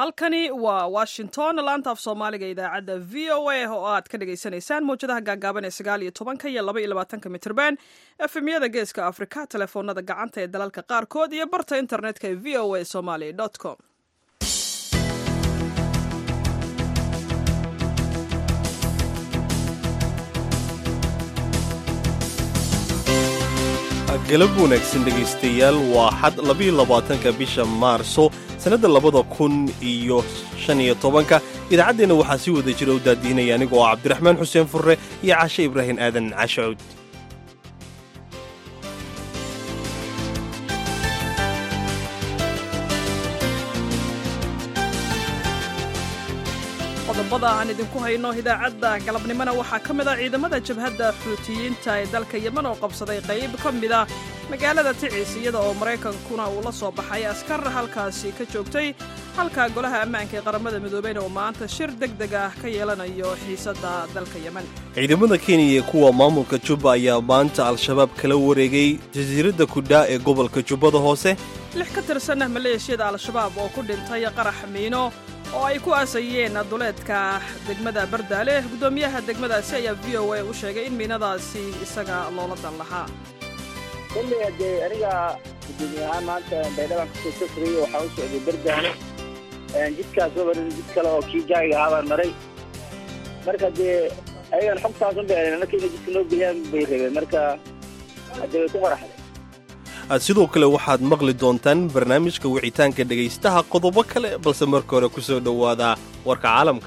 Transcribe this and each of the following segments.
halkani waa washington laanta af soomaaliga idaacadda v o a oo aad ka dhagaysanaysaan mawjadaha gaagaaban ee sagaal iyo tobanka iyo laba iyo labaatanka mitrban efemyada geeska afrika telefoonada gacanta ee dalalka qaarkood iyo barta internetka ee v o a somaly com galab wanaagsan dhegaystayaal waa xad labayo labaatanka bisha maarso sannadda labada kun iyo shan iyo tobanka idaacaddeenna waxaa sii wada jira u daadiinaya anigoo ah cabdiraxmaan xuseen furre iyo cashe ibraahim aadan cashacuud qodobada aan idinku hayno idaacadda galabnimona waxaa ka mid a ciidamada jabhadda xuutiyiinta ee dalka yeman oo qabsaday qayb ka mid a magaalada ticis iyada oo maraykankuna uu la soo baxay askar halkaasi ka joogtay halka golaha ammaanka ee qaramada midoobeyna uu maanta shir deg deg ah ka yeelanayo xiisadda dalka yemen ciidamada kenya ee kuwa maamulka jubba ayaa maanta al-shabaab kala wareegay jasiiradda kudhaa ee gobolka jubbada hoose lix ka tirsan maleeshiyada al-shabaab oo ku dhintay qarax miino oo ay ku aasayeen duleedka degmada bardaale guddoomiyaha degmadaasi ayaa v o a u sheegay in miinadaasi isaga loola dan lahaa koley dee aniga gudoomiye ahaan maanta baydhadaan kasoo safrayey waxaa u socday bardaale jidkaas wabarin jid kale oo kii jaagiga ahaa baan maray marka dee ayagan xogtaas un bay marka inay jidka noo geliyaan bay rabeen marka hadee way ku faraxday sidoo kale waxaad maqli doontaan barnaamijka wicitaanka dhegaystaha qodobo kale balse marka hore ku soo dhowaada warka caalamka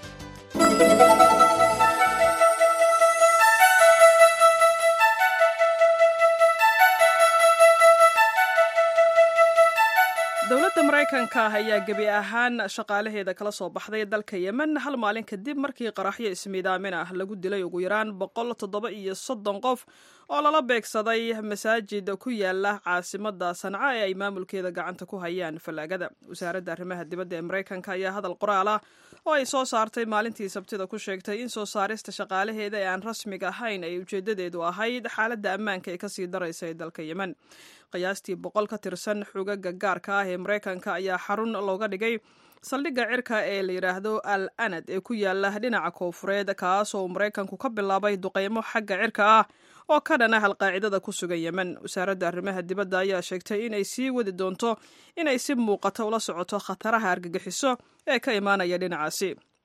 dowladda maraykanka ayaa gebi ahaan shaqaalaheeda kala soo baxday dalka yemen hal maalin kadib markii qaraxyo ismiidaamin ah lagu dilay ugu yaraan boqol toddoba iyo soddon qof oo lala beegsaday masaajid ku yaala caasimada sanca ee ay maamulkeeda gacanta ku hayaan fallaagada wasaaradda arrimaha dibadda ee maraykanka ayaa hadal qoraal ah oo ay soo saartay maalintii sabtida ku sheegtay in soo saarista shaqaalaheeda ee aan rasmiga ahayn ay ujeedadeedu ahayd xaaladda ammaanka ee kasii daraysa ee dalka yemen qiyaastii boqol ka tirsan xugaga gaarka ah ee maraykanka ayaa xarun looga dhigay saldhigga cirka ee la yidhaahdo al anad ee ku yaala dhinaca koofureed kaas oo maraykanku ka bilaabay duqeymo xagga cirka ah oo ka dhan ah alqaacidada ku sugan yemen wasaaradda arrimaha dibadda ayaa sheegtay inay sii wadi doonto inay si muuqata ula socoto khataraha argagixiso ee ka imaanaya dhinacaasi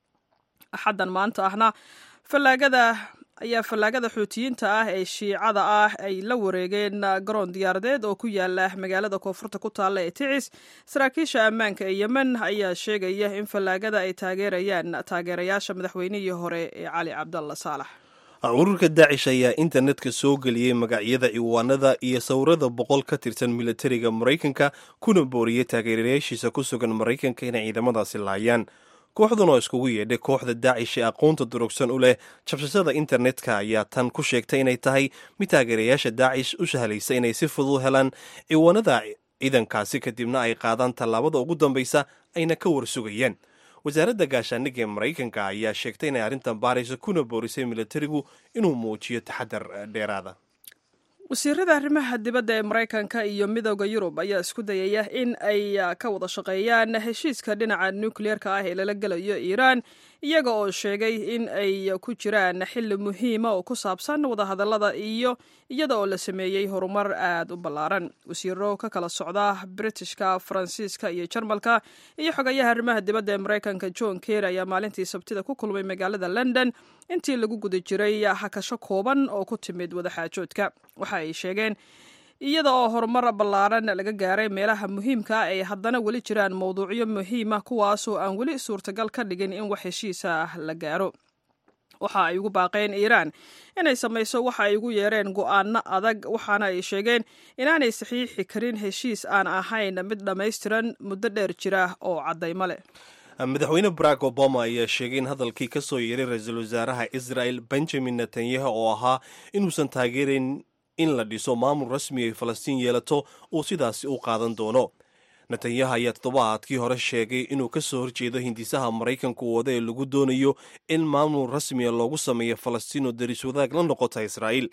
axaddan maanta ahna fallaagada ayaa fallaagada xuutiyiinta ah ee shiicada ah ay la wareegeen garoon diyaaradeed oo ku yaala magaalada koonfurta ku taalla ee ticis saraakiisha ammaanka ee yemen ayaa sheegaya in fallaagada ay taageerayaan taageerayaasha madaxweynihii hore ee cali cabdalla saalax ururka daacish ayaa internetka soo geliyey magacyada ciwaanada iyo sawirada boqol ka tirsan militariga maraykanka kuna booriyey taageerayaashiisa ku sugan maraykanka inay ciidamadaasi laayaan kooxdan oo iskugu yeedhay kooxda daacish ee aqoonta durugsan u leh jabsashada internetka ayaa tan ku sheegtay inay tahay mid taageerayaasha daacish u sahlaysa inay si fudud helaan ciwaanada ciidankaasi kadibna ay qaadaan tallaabada ugu dambaysa ayna ka warsugayaan wasaaradda gaashaandhigga ee maraykanka ayaa sheegtay inay arrintan baarayso kuna boorisay militarigu inuu muujiyo taxadar dheeraada wasiirada arrimaha dibadda ee maraykanka iyo midooda yurub ayaa isku dayaya in ay ka wada shaqeeyaan heshiiska dhinaca nukliyeerka ah ee lala gelayo iiraan iyaga oo sheegay in ay ku jiraan xilli muhiima oo ku saabsan wadahadallada iyo iyada oo la sameeyey horumar aad u ballaaran wasiiro ka kala socda britishka faransiiska iyo jarmalka iyo xogayaha arrimaha dibadda ee maraykanka john ker ayaa maalintii sabtida ku kulmay magaalada london intii lagu guda jiray hakasho kooban oo ku timid wadaxaajoodka waxa ay sheegeen iyada oo horumar ballaaran laga gaaray meelaha muhiimka ah ay haddana weli jiraan mowduucyo muhiima kuwaasoo aan weli suurtagal ka dhigin in wax heshiisa ah la gaaro waxa ay ugu baaqeen iiraan inay samayso waxa ay ugu yeereen go'aano adag waxaana ay sheegeen inaanay saxiixi karin heshiis aan ahayn mid dhammaystiran muddo dheer jira oo caddaymo leh madaxweyne barack obama ayaa sheegay in hadalkii ka soo yeeray ra-iisul wasaaraha israel benjamin netanyahu oo ahaa inuusan taageerayn in la dhiso maamul rasmi ay falastiin yeelato uu sidaasi u qaadan doono netanyahu ayaa toddobaadkii hore sheegay inuu ka soo horjeedo hindisaha maraykanku wada ee lagu doonayo in maamul rasmiya loogu sameeyo falastiin oo daris wadaag la noqota israa'iil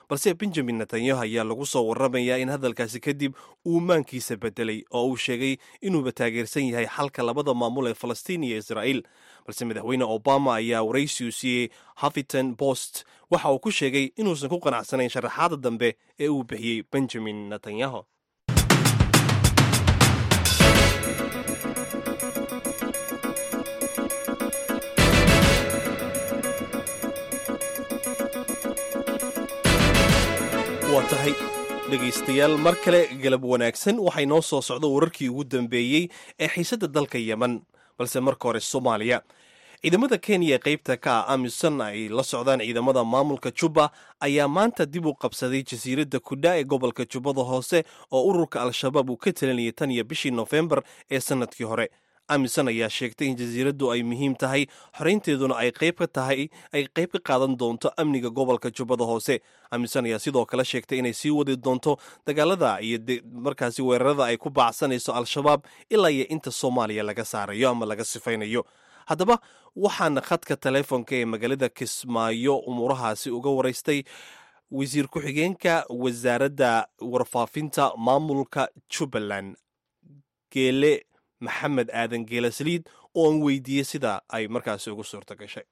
balse benjamin netanyahu ayaa lagu soo warramayaa in hadalkaasi kadib uu maankiisa bedelay oo uu sheegay inuuba taageersan yahay xalka labada maamul ee falastiin iyo israa'iil balse madaxweyne obama ayaa waraysiu siiyey huffington post waxa uu ku sheegay inuusan ku qanacsanayn sharaxaada dambe ee uu bixiyey benjamin netanyahu waa tahay dhegaystayaal mar kale galab wanaagsan waxay noo soo socdo wararkii ugu dambeeyey ee xiisadda dalka yemen balse marka hore soomaaliya ciidamada kenya ee qaybta ka ah amisom ay la socdaan ciidamada maamulka jubba ayaa maanta dib u qabsaday jasiiradda kudha ee gobolka jubbada hoose oo ururka al-shabaab uu ka talinayay tan iyo bishii nofembar ee sannadkii hore amisom ayaa sheegtay in jasiiraddu ay muhiim tahay xoraynteeduna ay qayb ka tahay ay qayb ka qaadan doonto amniga gobolka jubbada hoose amisom ayaa sidoo kale sheegtay inay sii wadi doonto dagaalada iyo markaasi weerarada ay ku baacsanayso al-shabaab ilaa iyo inta soomaaliya laga saarayo ama laga sifaynayo haddaba waxaana khadka teleefonka ee magaalada kismaayo umuurahaasi uga waraystay wasiir ku-xigeenka wasaaradda warfaafinta maamulka jubbaland geele maxamed aadan geela saliid oo aan weydiiyey sida ay markaasi ugu suurta gashay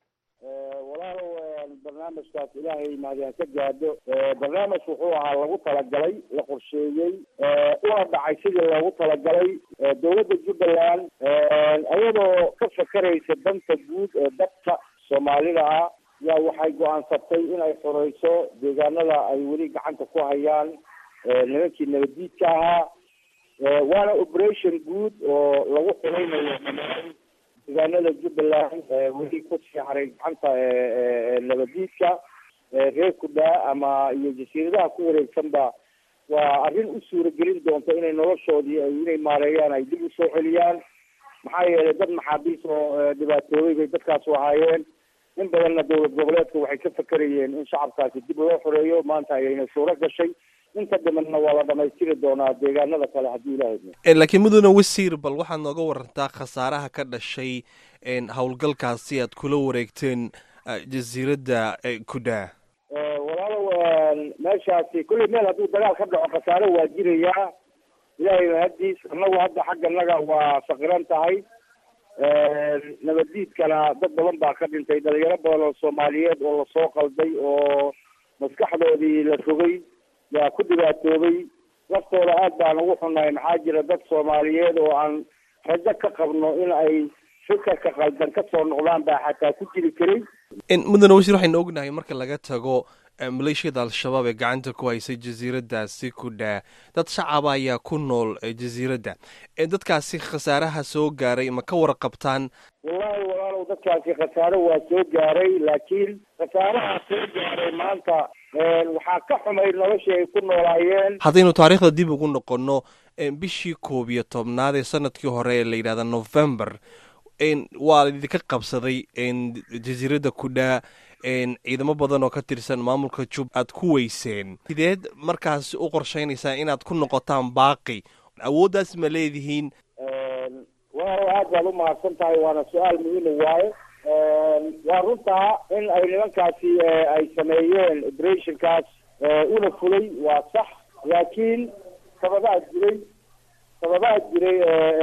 walaalow barnaamijkaas ilaahay mahadiyaan ka gaadho barnaamij wuxuu ahaa lagu talagalay la qorsheeyey una dhacay sidii loogu talagalay dowladda jubbaland iyadoo ka fakeraysa danta guud ee dadka soomaalida ah yaa waxay go-aansatay in ay xoreyso deegaanada ay weli gacanta ku hayaan nimankii nabaddiidka ahaa waana operation guud oo lagu xiraynayo deegaanada jubbaland weli kusii haray gacanta nabadiidka reer kudhaa ama iyo jasiiradaha ku wareegsanba waa arrin u suuragelin doonta inay noloshoodii ay inay maareeyaan ay dib usoo celiyaan maxaa yeelay dad maxaabiis oo dhibaatoobay bay dadkaasu ahaayeen in badanna dowlad goboleedka waxay ka fakerayeen in shacabkaasi dib loo xoreeyo maanta ayayna suuro gashay inta dhimanna waa la dhamaystiri doonaa deegaanada kale haddii ilahay laakiin mudane wasiir bal waxaad nooga warantaa khasaaraha ka dhashay howlgalkaasi aad kula wareegteen jasiiradda kudha walaalow meeshaasi kulley meel hadduu dagaal ka dhaco khasaare waa jirayaa ilaahay mahaddiis annagu hadda xagganaga waa faqiran tahay nabaddiidkana dad badan baa ka dhintay dhalinyaro badan oo soomaaliyeed oo lasoo qalday oo maskaxdoodii la rogay yaa ku dhibaatoobay laftooda aad baan ugu xunahay maxaa jira dad soomaaliyeed oo aan rajo ka qabno in ay fikirka qaldan ka soo noqdaan baa xataa ku jiri karay mudane wasiir waxaynu ognahay marka laga tago maleeshiyada al-shabaab ee gacanta ku haysay jasiiraddaasi kudhaa dad shacaba ayaa ku nool jasiiradda dadkaasi khasaaraha soo gaaray ma ka warqabtaan wallahi walaalow dadkaasi khasaare waa soo gaaray laakiin khasaaraha soo gaaray maanta waxaa ka xumay noloshii ay ku noolaayeen haddaynu taariikhda dib ugu noqonno bishii koob iyo tobnaad ee sanadkii hore ee la yidhahda november waa idinka qabsaday jasiiradda kudhaa ciidamo badan oo ka tirsan maamulka jub aad ku weyseen sideed markaas u qorsheynaysaa inaad ku noqotaan baaqi awooddaas ma leedihiin walaalow aad baad umahadsan tahay waana su-aal muhiima waaye waa runtaa in ay nimankaasi ay sameeyeen operationkaas una fulay waa sax laakiin sababaad jiray sababaad jiray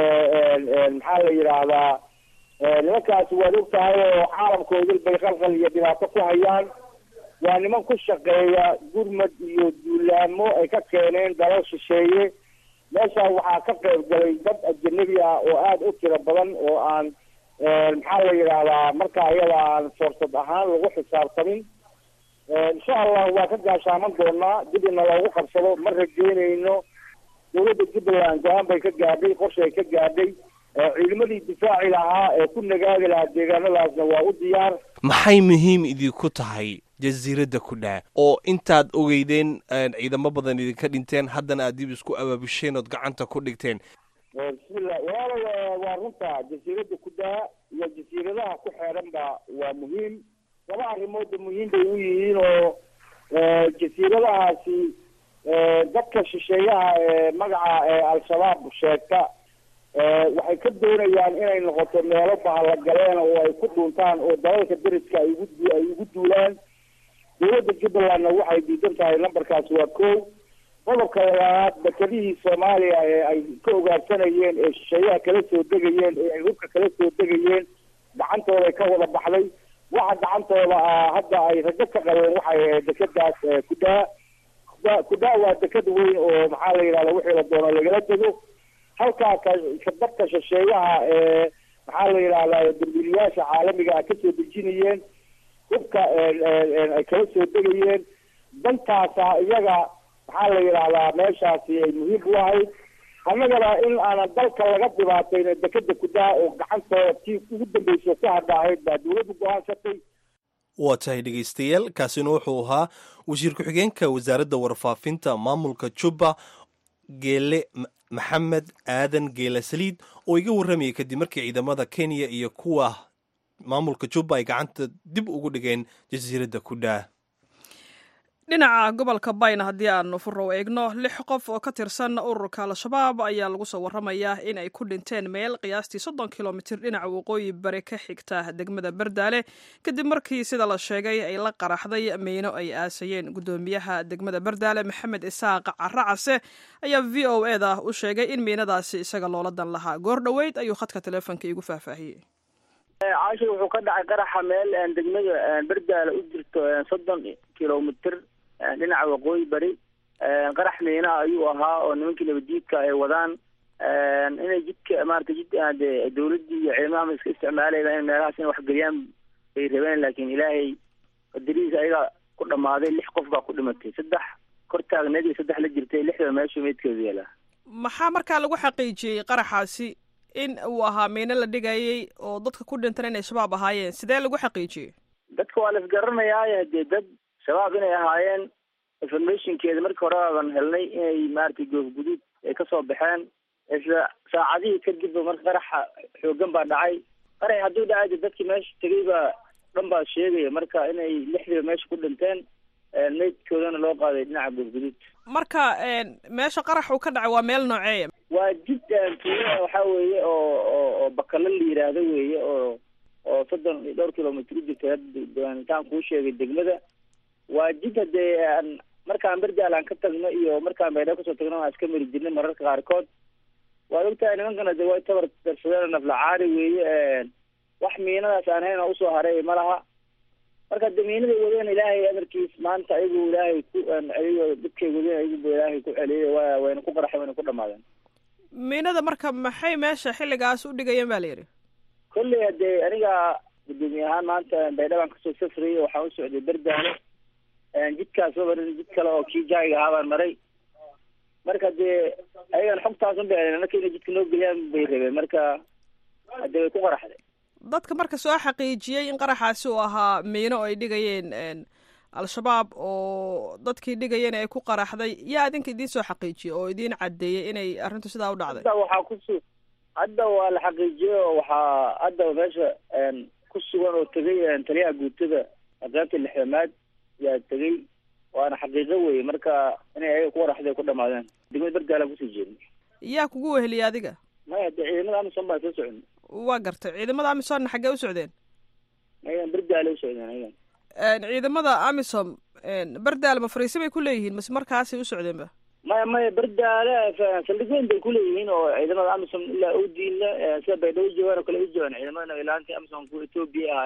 maxaa la yidhaahdaa nimankaasi waad og tahay oo caalamkoodil bay qalqal iyo dhibaato ku hayaan waa niman ku shaqeeya gurmad iyo duulaamo ay ka keeneen dalal shisheeye meeshaa waxaa ka qayb galay dad ajanabi ah oo aada u tiro badan oo aan maxaa la yidhaahdaa marka iyada aan foorsad ahaan lagu xisaabtamin insha allah waa ka gaashaaman doonaa dib ina loogu qabsado ma rajeynayno dowladda jubbaland go-aan bay ka gaadhay qorsha ay ka gaadhay ciidamadii difaaci lahaa ee ku nagaadi lahaa deegaanadaasna waa u diyaar maxay muhiim idinku tahay jasiiradda kudhaa oo intaad ogeydeen ciidamo badan idinka dhinteen haddana aad dib isku abaabusheen ood gacanta ku dhigteen bismillah walaalow waa runta jasiiradda kudhaa iyo jasiiradaha ku xeedhanba waa muhiim laba arrimoodba muhiim bay u yihiin oo jasiiradahaasi dadka shisheeyaha ee magaca al-shabaab sheegta waxay ka doonayaan inay noqoto meelo bahallagaleen oo ay ku dhuuntaan oo dalalka deriska ay ugu ay ugu duulaan dowladda jubbalandna waxay diidan tahay lambarkaasi waa kow qodobka labaad dekedihii soomaaliya ee ay ka ogaarsanayeen ee shisheeyaha kala soo degayeen ee ay hubka kala soo degayeen gacantooday ka wada baxday waxa gacantooda ah hadda ay rajo ka qabeen waxay ahayd dekadaas kudaa kudaa kudaa waa deked weyn oo maxaa la yidhahda wixii la doono lagala dego halkaa ka kadabka shisheeyaha ee maxaa la yidhahdaa dambiilayaasha caalamiga ah kasoo dejinayeen hubka ay kala soo degayeen dantaasa iyaga maxaa la yidhahdaa meeshaasi ay muhiim u ahayd annagana in aanan dalka laga dhibaatayna dekeda kudaa oo gacantooda tii ugu dambeysa ku hadha ahayd baa dowladdu go-aansatay waa tahay dhegaystayaal kaasina wuxuu ahaa wasiir ku-xigeenka wasaaradda warfaafinta maamulka jubba geele maxamed aadan geela saliid oo iga warramayay kadib markii ciidamada kenya iyo kuwa maamulka jubba ay gacanta dib ugu dhigeen jasiiradda kudhaa dhinaca gobolka bayna haddii aanu furow eegno lix qof oo ka tirsan ururka al-shabaab ayaa lagu soo warramayaa in ay ku dhinteen meel qiyaastii soddon kilomitir dhinaca waqooyi bari ka xigta degmada bardaale kadib markii sida la sheegay ay la qaraxday meyno ay aasayeen guddoomiyaha degmada bardaale maxamed isaaq caracase ayaa v o e da u sheegay in miinadaasi isaga loola dan lahaa goor dhoweyd ayuu khadka teleefonka iigu faahfaahiyey caashi wuxuu ka dhacay qaraxa meel degmada bardaale u jirto soddon kilomitir dhinaca waqooyi bari qarax miinaha ayuu ahaa oo nimankii nabadjiidka ay wadaan inay jidka maarata jid de dawladdii iyo ciidamahama iska isticmaalayda in meelahaas in waxgeliyaan bay rabeen laakiin ilaahay qadarihiisa ayaga ku dhamaaday lix qof baa ku dhimatay saddex kor taagneed iyo saddex la jirtay lixda meeshu meydkeedu yaalaa maxaa markaa lagu xaqiijiyey qaraxaasi in uu ahaa miino la dhigayay oo dadka ku dhintan inay shabaab ahaayeen sidee lagu xaqiijiyey dadka waa la isgaranayaaye dee dad shabaab inay ahaayeen informationkeeda markii hore baaban helnay inay maaragtay goofguduud ay kasoo baxeen isla saacadihii kadibba marka qaraxa xoogan baa dhacay qarax hadduu dhacay de dadkii meesha tegay baa dhan baa sheegaya marka inay lixdiiba meesha ku dhinteen meydkoodana loo qaaday dhinaca goofguduud marka meesha qarax uu ka dhacay waa meel nooceeya waa jid tuuya waxa weeye oo oo oo bakalo la yiraahdo weeye oo oo soddon iyo dhowr kilomitr u jirta intaan kuu sheegay degmada waa jid hadee markaan berdaal aan ka tagno iyo markaan baydhabo kasoo tagno aan iska mari jirnay mararka qaarkood waad ogtahay nimankana de way tabar darsadeen naflacaari weeye wax miinadaas aan hayn oo usoo haray ma laha marka de miinaday wadeen ilaahay amarkiis maanta ayagu ilaahay ku ayago dadkay wadeen ayaguba ilaahay ku celiyay wa wayna ku qaraxay wayna ku dhamaadeen miinada marka maxay meesha xilligaas u dhigayeen ba la yidhi kolley hadee aniga gudoomiye ahaan maanta baydhabaan kasoo safrayay waxaan u socday berdaale jidkaas mabarin jid kale oo kii jaayiga ahaa baan maray marka dee ayagan xogtaas un bay marka inay jidka noo geliyaan bay rabeen marka hadee way ku qaraxday dadka marka soo xaqiijiyey in qaraxaasi uu ahaa miino ay dhigayeen al-shabaab oo dadkii dhigayeen ay ku qaraxday yaa idinka idiin soo xaqiijiyey oo idiin caddeeyey inay arrintu sidaa u dhacday hadda waxaa kusu hadda waa la xaqiijiyey oo waxaa hadda meesha ku sugan oo tegay taliyaha guutada qaybta lixdamaad yaa tegay waana xaqiiqo weye marka inay ayaga ku waraxday ku dhamaadeen degmada bergaalaan kusii jeednay yaa kugu weheliyay adiga maya de ciidamada amison baan soo socon waa gartay ciidamada amisomna xaggee u socdeen ayagan berdaale u socdeen ayagan ciidamada amisom berdaale ma fariisi bay ku leeyihiin mase markaasay u socdeenba maya maya berdaale saldhig weyn bay kuleeyihiin oo ciidamada amisom ilaa odiila sida baydhabo joogaan oo kale u joogaan ciidamada ilaantii amisom kuwa etoobiya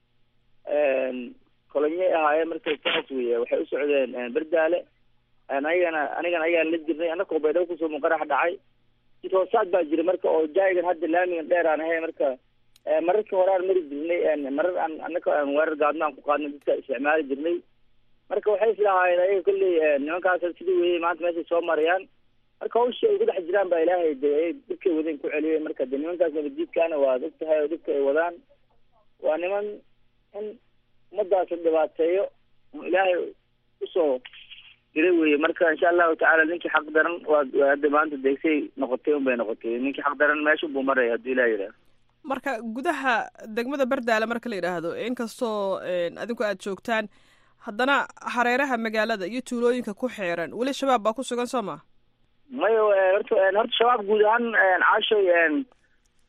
ahaayeen kolonyay ahaayeen markay saas weye waxay u socdeen berdaale anigana anigana ayagaan la jirnay anakoo baydhabo kusoo muqarax dhacay jid hoosaad baa jira marka oo jaayigan hadda laamigan dheer aan ahay marka mararkii hore aan mari jirnay marar aan anaka aan weerar gaadno aan ku qaadnay dadka isticmaali jirnay marka waxay islahaayeen ayaga kolley nimankaas sidii weye maanta meeshay soo marayaan marka hawshii ay ku dhex jiraan baa ilaahay de dhibkay wadeen ku celiyay marka de nimankaas nabadjiidkaana waad og tahay oo dhibka ay wadaan waa niman in ummadaas dhibaateeyo ilaahay usoo diray weye marka insha allahu tacaala ninkii xaq daran waa hadda maanta deegsay noqotay un bay noqotay ninkii xaq daran meesha buu maraya hadduu ilah yidhaah marka gudaha degmada berdaale marka la yidhaahdo inkastoo adinku aada joogtaan haddana hareeraha magaalada iyo tuulooyinka ku xeeran weli shabaab baa ku sugan soo ma mayo horta horta shabaab guud ahaan caashoy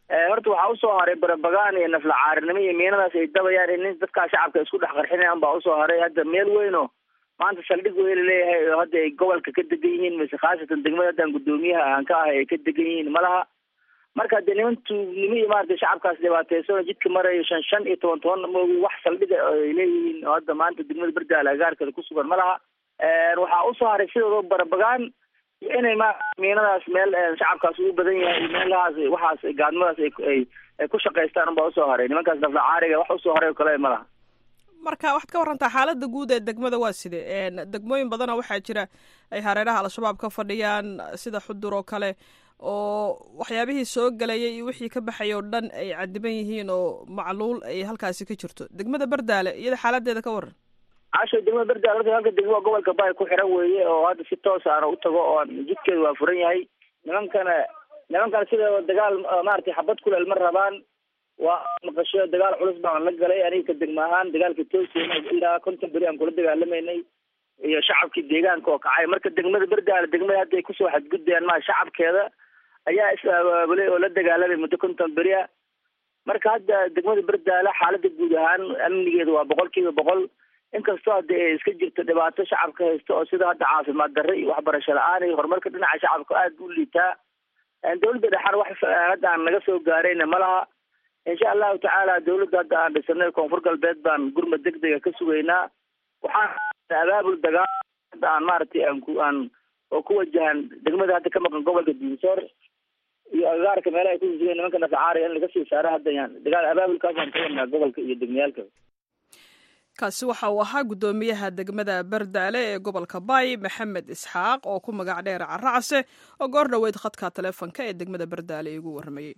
horta waxaa usoo haray barabagaan iyo naflacaarinimo iyo miinadaas ay dabayaan in nin dadkaa shacabka isku dhex qarxinayaan baa usoo haray hadda meel weyn oo maanta saldhig weyla leeyahay oo hadda ay gobolka ka degan yihiin mise khaasatan degmada haddaan guddoomiyaha aan ka ahay ay ka degan yihiin malaha marka dee niman tuugnimo iyo maaragtay shacabkaas dhibaateysan jidka marayo shan shan iyo toban toban moogi wax saldhiga ay leeyihiin oo hadda maanta degmada berdaale agaarkeeda ku sugan ma laha waxaa usoo haray sidooda barabagaan iyo inay ma miinadaas meel shacabkaas ugu badan yahay iyo meelahaas waxaas gaadmadaas ay ay ku shaqaystaan unbaa usoo haray nimankaas naflacaariga wax usoo haray oo kale ma laha marka waxaad ka warantaa xaaladda guud ee degmada waa side degmooyin badana waxaa jira ay hareeraha al-shabaab ka fadhiyaan sida xudur oo kale oo waxyaabihii soo gelayay iyo wixii ka baxay oo dhan ay cadiban yihiin oo macluul ay halkaasi ka jirto degmada berdaale iyada xaaladeeda ka waran casho degmada berdaale horta halka degmo gobolka bay ku xiran weeye oo hadda si toos aana u tago oo jidkeedu waa furan yahay nimankana nimankana sida dagaal maaragtay xabad kuleel ma rabaan waa maqasho dagaal culus baan la galay aniga ka degma ahaan dagaalka toosena ilaa konton beri aan kula dagaalameynay iyo shacabkii deegaanka oo kacay marka degmada berdaale degmada hadda ay kusoo xadgudbayaan maa shacabkeeda ayaa is abaabulay oo la dagaalamay muddo konton beri a marka hadda degmada berdaale xaalada guud ahaan amnigeeda waa boqol kiiba boqol inkastoo hadda ay iska jirto dhibaato shacabka haysta oo sida hadda caafimaad darre iyo waxbarasho la-aan iyo horumarka dhinaca shacabka aada u liitaa dawladda dhexana wax hadda aan naga soo gaarayna ma laha insha allahu tacaala dawladda hadda aan dhisanay koonfur galbeed baan gurmad degdega ka sugaynaa waxaan abaabul dagaal hadda aan maaragtay aan ku aan oo ku wajahan degmada hadda ka maqan gobolka diinsoor iyo agaarka meelaha ay kususugayen nimanka nafacaariga in laga sii saaro hadda yaan dagaal abaabulkaasaan ka wadnaa gobolka iyo degmayaalka kaasi waxa uu ahaa guddoomiyaha degmada berdaale ee gobolka bay maxamed isxaaq oo ku magac dheer caracase oo goor dhoweyd khadka taleefonka ee degmada berdaale igu warramayey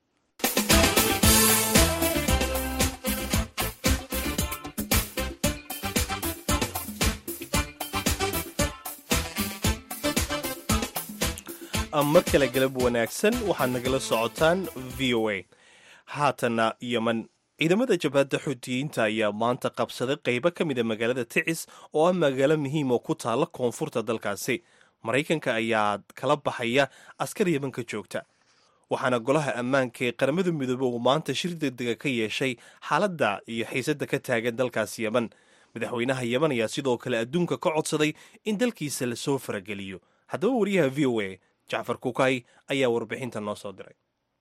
mar kale galab wanaagsan waxaad nagala socotaan v o a haatana yeman ciidamada jabhadda xuutiyiinta ayaa maanta qabsaday qaybo ka mida magaalada ticis oo ah magaalo muhiim oo ku taalla koonfurta dalkaasi maraykanka ayaa kala baxaya askar yemanka joogta waxaana golaha ammaanka ee qaramada midoobe uu maanta shir degdega ka yeeshay xaaladda iyo xiisadda ka taagan dalkaas yeman madaxweynaha yeman ayaa sidoo kale adduunka ka codsaday in dalkiisa lasoo farageliyo haddaba wariyaha v o a jacfar kukay ayaa warbixinta noo soo diray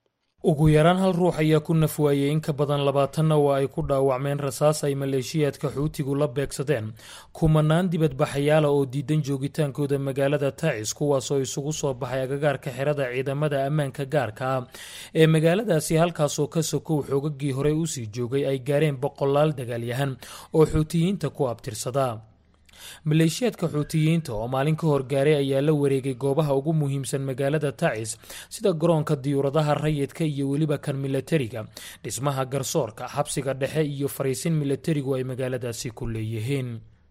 ugu yaraan hal ruux ayaa ku nafwaayey in ka badan labaatanna waa ay ku dhaawacmeen rasaas ay maleeshiyaadka xuutigu la beegsadeen kumanaan dibadbaxayaala oo diidan joogitaankooda magaalada tacis kuwaasoo isugu soo baxay agagaarka xerada ciidamada ammaanka gaarka ah ee magaaladaasi halkaasoo ka sokow xoogagii horey usii joogay ay gaareen boqolaal dagaalyahan oo xuutiyiinta ku abtirsada maleeshiyaadka xuutiyiinta oo maalin ka hor gaaray ayaa la wareegay goobaha ugu muhiimsan magaalada tacis sida garoonka diyuuradaha rayidka iyo weliba kan milatariga dhismaha garsoorka xabsiga dhexe iyo fariisin milatarigu ay magaaladaasi ku leeyihiin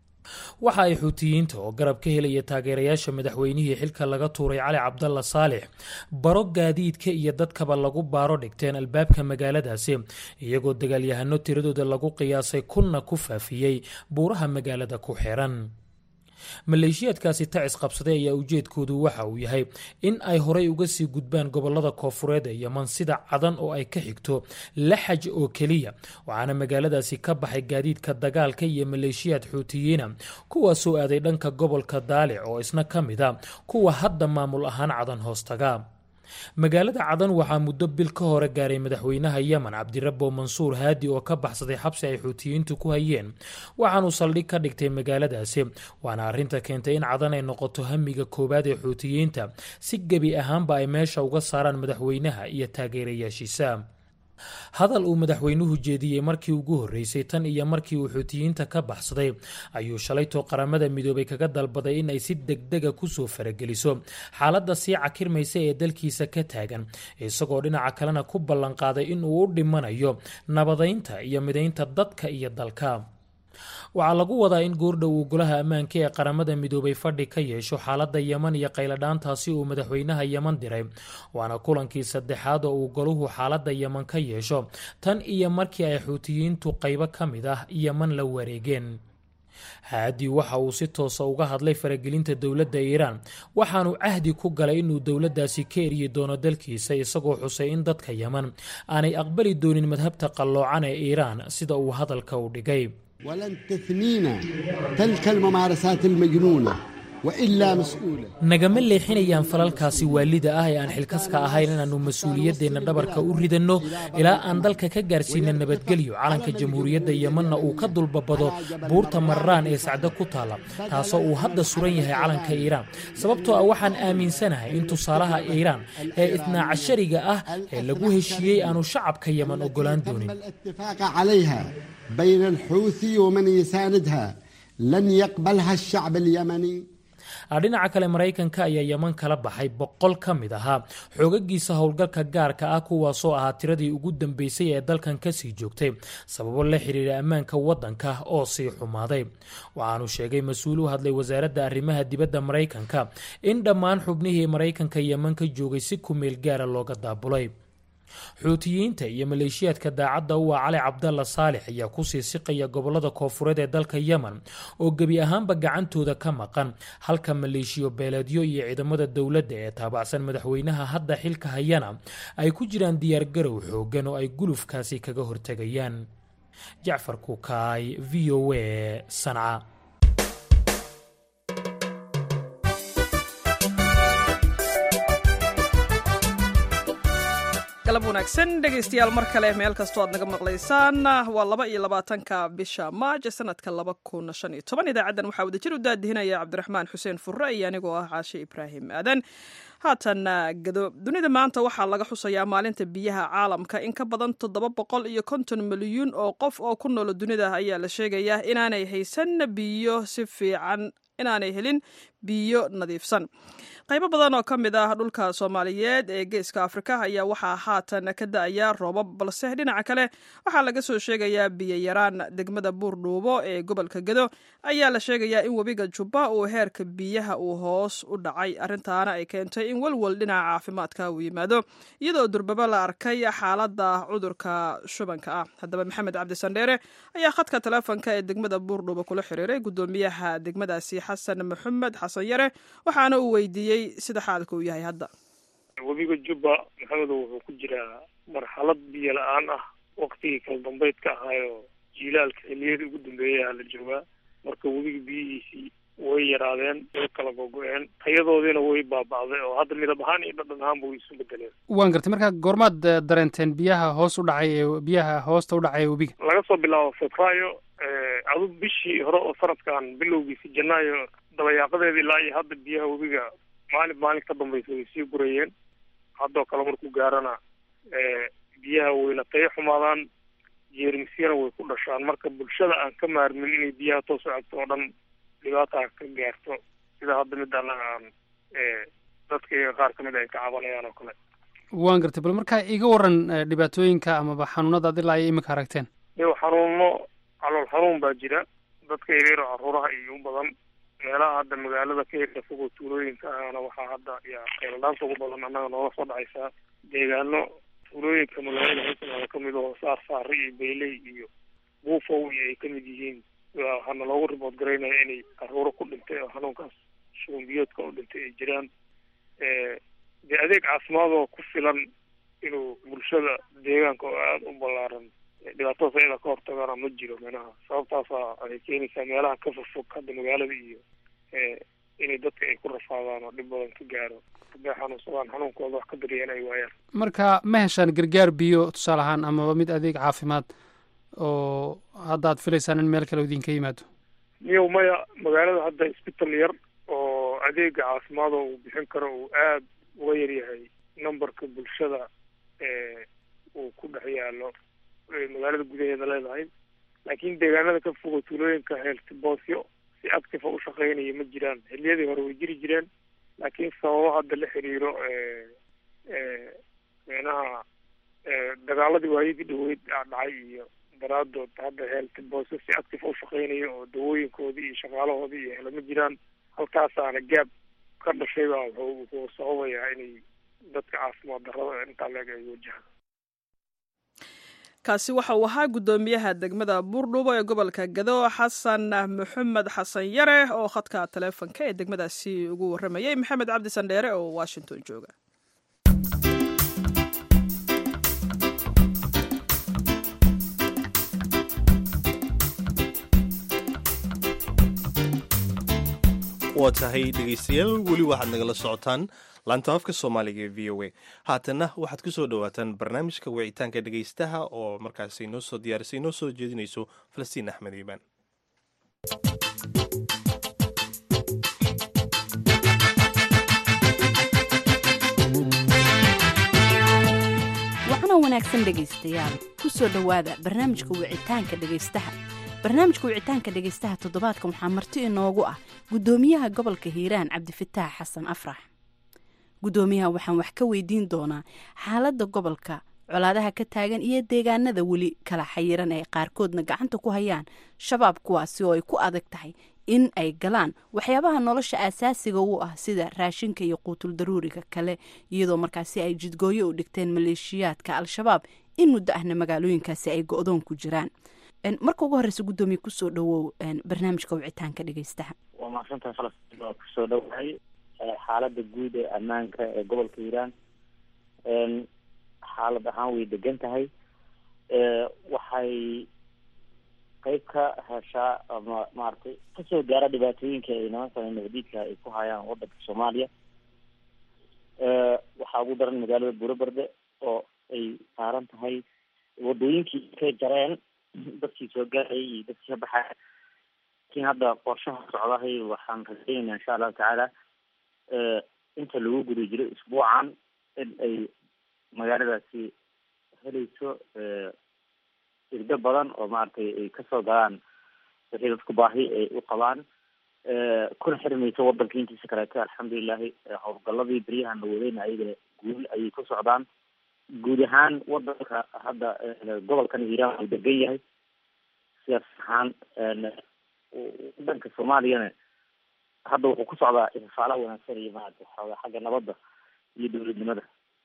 waxa ay xuutiyiinta oo garab ka helaya taageerayaasha madaxweynihii xilka laga tuuray cali cabdalla saalix baro gaadiidka iyo dadkaba lagu baaro dhigteen albaabka magaaladaasi iyagoo dagaalyahano tiradooda lagu qiyaasay kunna ku faafiyey buuraha magaalada ku xiran maleeshiyaadkaasi tacis qabsaday ayaa ujeedkoodu waxa uu yahay in ay horay uga sii gudbaan gobolada koofureed ee yeman sida cadan oo ay ka xigto laxaj oo keliya waxaana magaaladaasi ka baxay gaadiidka dagaalka iyo maleeshiyaad xuutiyiina kuwaasoo aaday dhanka gobolka daalic oo isna ka mid a kuwa hadda maamul ahaan cadan hoostaga magaalada cadan waxaa muddo bil ka hore gaaray madaxweynaha yemen cabdirabo mansuur haadi oo ka baxsaday xabsi ay xuutiyiintu ku hayeen waxaanuu saldhig ka dhigtay magaaladaasi waana arrinta keentay in cadan ay noqoto hamiga koowaad ee xuutiyiinta si gebi ahaanba ay meesha uga saaraan madaxweynaha iyo taageerayaashiisa hadal uu madaxweynuhu jeediyey markii ugu horreysay tan iyo markii uu xuutiyiinta ka baxsaday ayuu shalaytoo qaramada midoobay kaga dalbaday in ay si degdega kusoo farageliso xaaladda sii cakirmaysa ee dalkiisa ka taagan isagoo dhinaca kalena ku ballanqaaday in uu u dhimanayo nabadaynta iyo midaynta dadka iyo dalka waxaa lagu wadaa in goordhow uu golaha ammaanka ee qaramada midoobay fadhi ka yeesho xaaladda yeman iyo qayladhaantaasi uu madaxweynaha yeman diray waana kulankii saddexaad oo uu goluhu xaaladda yeman ka yeesho tan iyo markii ay xuutiyiintu qaybo ka mid ah yeman la wareegeen haadi waxa uu si toosa uga hadlay faragelinta dowladda iiraan waxaanu cahdi ku galay inuu dowladdaasi ka eryi doono dalkiisa isagoo xusay in dadka yeman aanay aqbali doonin madhabta qalloocan ee iiraan sida uu hadalka u dhigay ولن تثنينا تلك الممارسات المجنونة وإلا مسؤولة nagama leexinayaan falalkaasi waalida ah ee aan xilkaska ahayn inaannu mas-uuliyaddeenna dhabarka u ridanno ilaa aan dalka ka gaarsiina nabadgelyo calanka jamhuuriyadda yemanna uu ka dulbabado buurta marraan ee sacdo ku taala taasoo uu hadda suran yahay calanka iiraan sababtoo ah waxaan aaminsanahay in tusaalaha iiraan ee itnaa cashariga ah ee lagu heshiiyey aanu shacabka yeman ogolaan doonin الاتفاق عليها بين الحوثي ومن يساندها لن يقبلها الشعب اليمني dhinaca kale maraykanka ayaa yeman kala baxay boqol ka mid ahaa xoogagiisa howlgalka gaarka ah kuwaasoo ahaa tiradii ugu dambeysay ee dalkan kasii joogtay sababo la xiriira ammaanka waddanka oo sii xumaaday waxaanu sheegay mas-uul u hadlay wasaaradda arrimaha dibadda maraykanka in dhammaan xubnihii maraykanka yeman ka joogay si kumeel gaara looga daabulay xuutiyiinta iyo maleeshiyaadka daacadda u ah cali cabdalla saalix ayaa kusii siqaya gobolada koofureed ee dalka yemen oo gebi ahaanba gacantooda ka maqan halka maleeshiyo beeleedyo iyo ciidamada dowladda ee taabacsan madaxweynaha hadda xilka hayana ay ku jiraan diyaargarow xoogan oo ay gulufkaasi kaga hortegayaan jacfar kukaay v o a sanca galab wanaagsan dhegaystayaal mar kale meel kastoo aad naga maqlaysaan waa laba iyo labaatanka bisha maaj sanadka laba kun shan iyo toban idaacaddan waxaa wadajir u daadihinaya cabdiraxmaan xuseen furre iyo anigoo ah caashe ibraahim aadan haatan gado dunida maanta waxaa laga xusayaa maalinta biyaha caalamka in ka badan toddoba boqol iyo konton milyuun oo qof oo ku noolo dunida ayaa la sheegayaa inaanay haysan biyo si fiican inaanay helin biyo nadiifsan qaybo badan oo ka mid ah dhulka soomaaliyeed ee geeska afrika ayaa waxaa haatan ka da-aya roobab balse dhinaca kale waxaa laga soo sheegayaa biyo yaraan degmada buurdhuubo ee gobolka gedo ayaa la sheegayaa in webiga jubba uu heerka biyaha uu hoos u dhacay arrintaana ay keentay in welwel dhinaca caafimaadka uu yimaado iyadoo durbaba la arkay xaalada cudurka shubanka ah haddaba maxamed cabdi sandheere ayaa khadka taleefonka ee degmada buurdhuubo kula xiriiray gudoomiyaha degmadaasi xasan maxamed xasan yare waxaana uu weydiiyey sida xaalka uu yahay hadda webiga jubba maxamedo wuxuu ku jiraa marxalad biyo la-aan ah waktigii kala dambeydka ahaayo jiilaalka xiliyadii ugu dambeeyaha la joogaa marka webiga biyihiisii way yaraadeen way kala gogo-een tayadoodiina way baaba'day oo hadda midab ahaan iyo dhadhan ahaanba way isu bedeleen waan gartay marka goormaad eh, dareenteen biyaha hoos u dhacay ee biyaha hoosta u dhacay ee webiga laga soo bilaabo febraayo adu bishii hore oo sanadkan bilowgiisi janaayo dabayaaqadeeda ilaa iyo hadda biyaha webiga maalin maalin ka dambaysa way sii gurayeen haddoo kale markuu gaarana biyaha wayna tayo xumaadaan jeermisyana way ku dhashaan marka bulshada aan ka maarmin inay biyaha toos u cabto oo dhan dhibaata ka gaarto sida hadda mid annaga aan dadka iyaga qaar ka mid ay ka cabanayaan oo kale waan gartay bal marka iga waran eh, dhibaatooyinka amaba xanuunada ad ilaa ay imika aragteen iyo xanuuno calool xanuun baa jira dadka yaryar oo caruuraha iyo u badan meelaha hadda magaalada ka yarda fogoo tuulooyinka ahana waxaa hadda ya kheyladhaanta ugu badan annaga noola soo dhacaysaa deegaano tuulooyinka magaalada haysanada ka mid oo saar saari iyo bayley iyo buufow iyo ay ka mid yihiin waxaana loogu ribood garaynaya inay caruuro ku dhintay oo xanuunkaas shuban biyoodka u dhintay ay jiraan dee adeeg caafimaadoo ku filan inuu bulshada deegaanka oo aada u ballaaran dhibaatadaas ayada ka hortagana ma jiro meelaha sababtaasa ay keenaysaa meelaha ka fogfog hadda magaalada iyo inay dadka ay ku rafaadaan oo dhib badan ka gaaro hadday xanuunsadaan xanuunkooda wax ka daryeena ay waayaan marka ma heshaan gargaar biyo tusaale ahaan amaba mid adeeg caafimaad oo hadda aad filaysaan in meel kale idinka yimaado miyow maya magaalada hadda isbital yar oo adeega caafimaada uu bixin karo uu aada uga yaryahay numberka bulshada uu ku dhex yaalo magaalada gudaheeda leedahay laakiin deegaanada ka fogo tuulooyinka heeltiboosyo si active u shaqeynaya ma jiraan xiliyadii hore way jiri jireen laakiin sababo hadda la xiriiro meenaha dagaaladii waayadii dhaweyd dhacay iyo daraadood hadda heeltiboosyo si active u shaqeynaya oo dawooyinkoodii iyo shaqaalahoodii iyo hele ma jiraan halkaasaana gaab ka dhashay baa wuxuu wuxuu sababayaa inay dadka caafimaad darrada intaa leeg ay wajahaan kaasi waxa uu ahaa guddoomiyaha degmada buurdhubo ee gobolka gado xasan maxamed xasan yare oo khadka taleefonka ee degmadaasi ugu warramayay maxamed cabdi sandheere oo washington jooga waa tahay dhegaystayaal weli waxaad nagala socotaan laanta afka soomaaliga ee v o a haatanna waxaad ku soo dhowaataan barnaamijka wicitaanka dhegaystaha oo markaasi noo soo diyaarisay noo soo jeedinayso falastiin axmed iibaan waxana wanaagsan dhegaystayaal ku soo dhowaada barnaamijka wicitaanka dhegaystaha barnaamijka wicitaanka dhegaystaha toddobaadkan waxaa marti inoogu ah guddoomiyaha gobolka hiiraan cabdifataax xasan afrax guddoomiyaha waxaan wax ka weydiin doonaa xaaladda gobolka colaadaha ka taagan iyo deegaanada weli kala xayiran ee qaarkoodna gacanta ku hayaan shabaab kuwaasi oo ay ku adag tahay in ay galaan waxyaabaha nolosha aasaasiga u ah sida raashinka iyo quutul daruuriga kale iyadoo markaasi ay jidgooyo u dhigteen maleeshiyaadka al-shabaab in muddo ahna magaalooyinkaasi ay go-doon ku jiraan marka ugu horeysa guddoomiye kusoo dhawow barnaamijka wicitaanka dhegeystaha waa mahadsantahay falastiin waa kusoo dhowahay xaalada guud ee ammaanka ee gobolka hiiraan xaalad ahaan way degan tahay waxay qeyb ka heshaa ama maaragtay kasoo gaara dhibaatooyinka ay nimanka nabadiidka ay ku hayaan wadanka soomaaliya waxaa ugu daran magaalada buuraberde oo ay saaran tahay wadooyinkii kay jareen dadkii soo gaarayay iyo dadkii ka baxaya lakin hadda qorshaha socdahay waxaan rajaynayna insha allahu tacaala inta lagu guda jiro isbuucan in ay magaaladaasi helayso irdo badan oo maaragtay ay kasoo galaan wixii dadku baahi ay u qabaan kuna xirmayso wadanka intiisa kaleeto alxamdulilahi howlgaladii beryahan la wadayna ayaga guul ayay ku socdaan guud ahaan wadanka hadda gobolkan hiiraan uu degan yahay sidaas ahaan wadanka soomaaliyana hadda wuxuu ku socdaa ifafaala wanaagsan iyo maarata xooga xagga nabadda iyo dowladnimada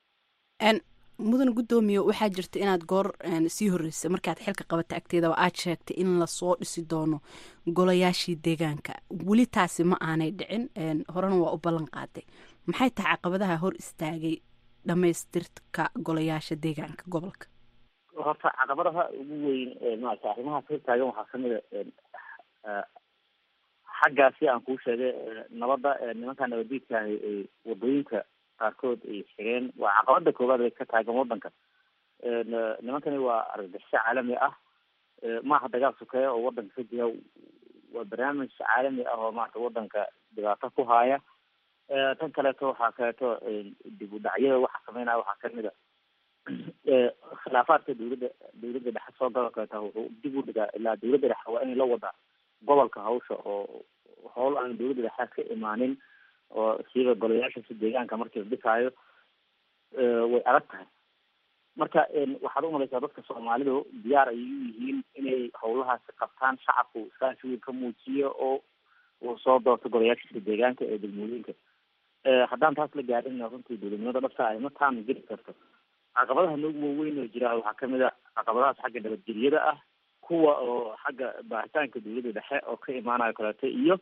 mudan guddoomiye waxaa jirta inaad goor sii horreysay markaad xilka qabata agteedaba aad sheegtay in lasoo dhisi doono golayaashii deegaanka weli taasi ma aanay dhicin horena waa u ballan qaaday maxay tahay caqabadaha hor istaagay dhamaystirka golayaasha deegaanka gobolka horta caqabadaha ugu weyn maarata arrimahaas hor taagan waxaa kamid a xaggaasi aan kuu sheegay nabadda nimanka nabadiidkaahi ay wadooyinka qaarkood ay xireen waa caqabada koowaad ee ka taagan wadanka nimankani waa argagixisho caalami ah maaha dagaal sokeeya oo wadanka ka jira waa barnaamij caalami ah oo maarata wadanka dhibaato ku haaya tan kaleeto waxaa kaleeto dib u dhacyada waxa sameynaya waxaa kamid a khilaafaadka dawladda dawladda dhexe soo gala kaleeta wuxuu dib u dhigaa ilaa dawladda dhexe waa inay la wadaa gobolka hawsha oo howl aan dawladda dhexe ka imaanin oo siiba golayaashaasi deegaanka markii la dhisaayo way adag tahay marka waxaad umalaysaa dadka soomaalidu diyaar ayay u yihiin inay howlahaasi qabtaan shacabku iskaashi weyn ka muujiyo oo uu soo doorto golayaashiisa deegaanka ee degmooyinka haddaan taas la gaarin runtii dowladnimada dhabta ay ma taama geli karto caqabadaha noogu waaweyn oo jira waxaa kamid a caqabadahaas xagga nabadgelyada ah kuwa oo xagga baaritaanka dawladda dhexe oo ka imaanayo kaleeto iyo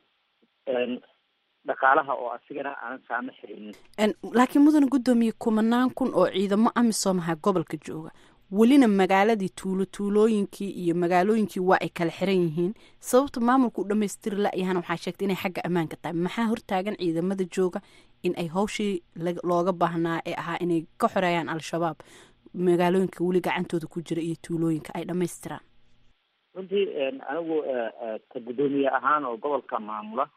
dhaqaalaha oo asigana aanan saama xirinin laakiin mudane guddoomiye kumanaan kun oo ciidamo amisom aha gobolka jooga welina magaaladii tuulo tuulooyinkii iyo magaalooyinkii waa ay kala xiran yihiin sababta maamulka u dhamaystiri la-yahana waxaa sheegtay inay xagga ammaanka tahay maxaa hortaagan ciidamada jooga in ay hawshii looga baahnaa ee ahaa inay ka xoreeyaan al-shabaab magaalooyinka weli gacantooda ku jira iyo tuulooyinka ay dhamaystiraan runtii anigu ka guddoomiye ahaan oo gobolka maamula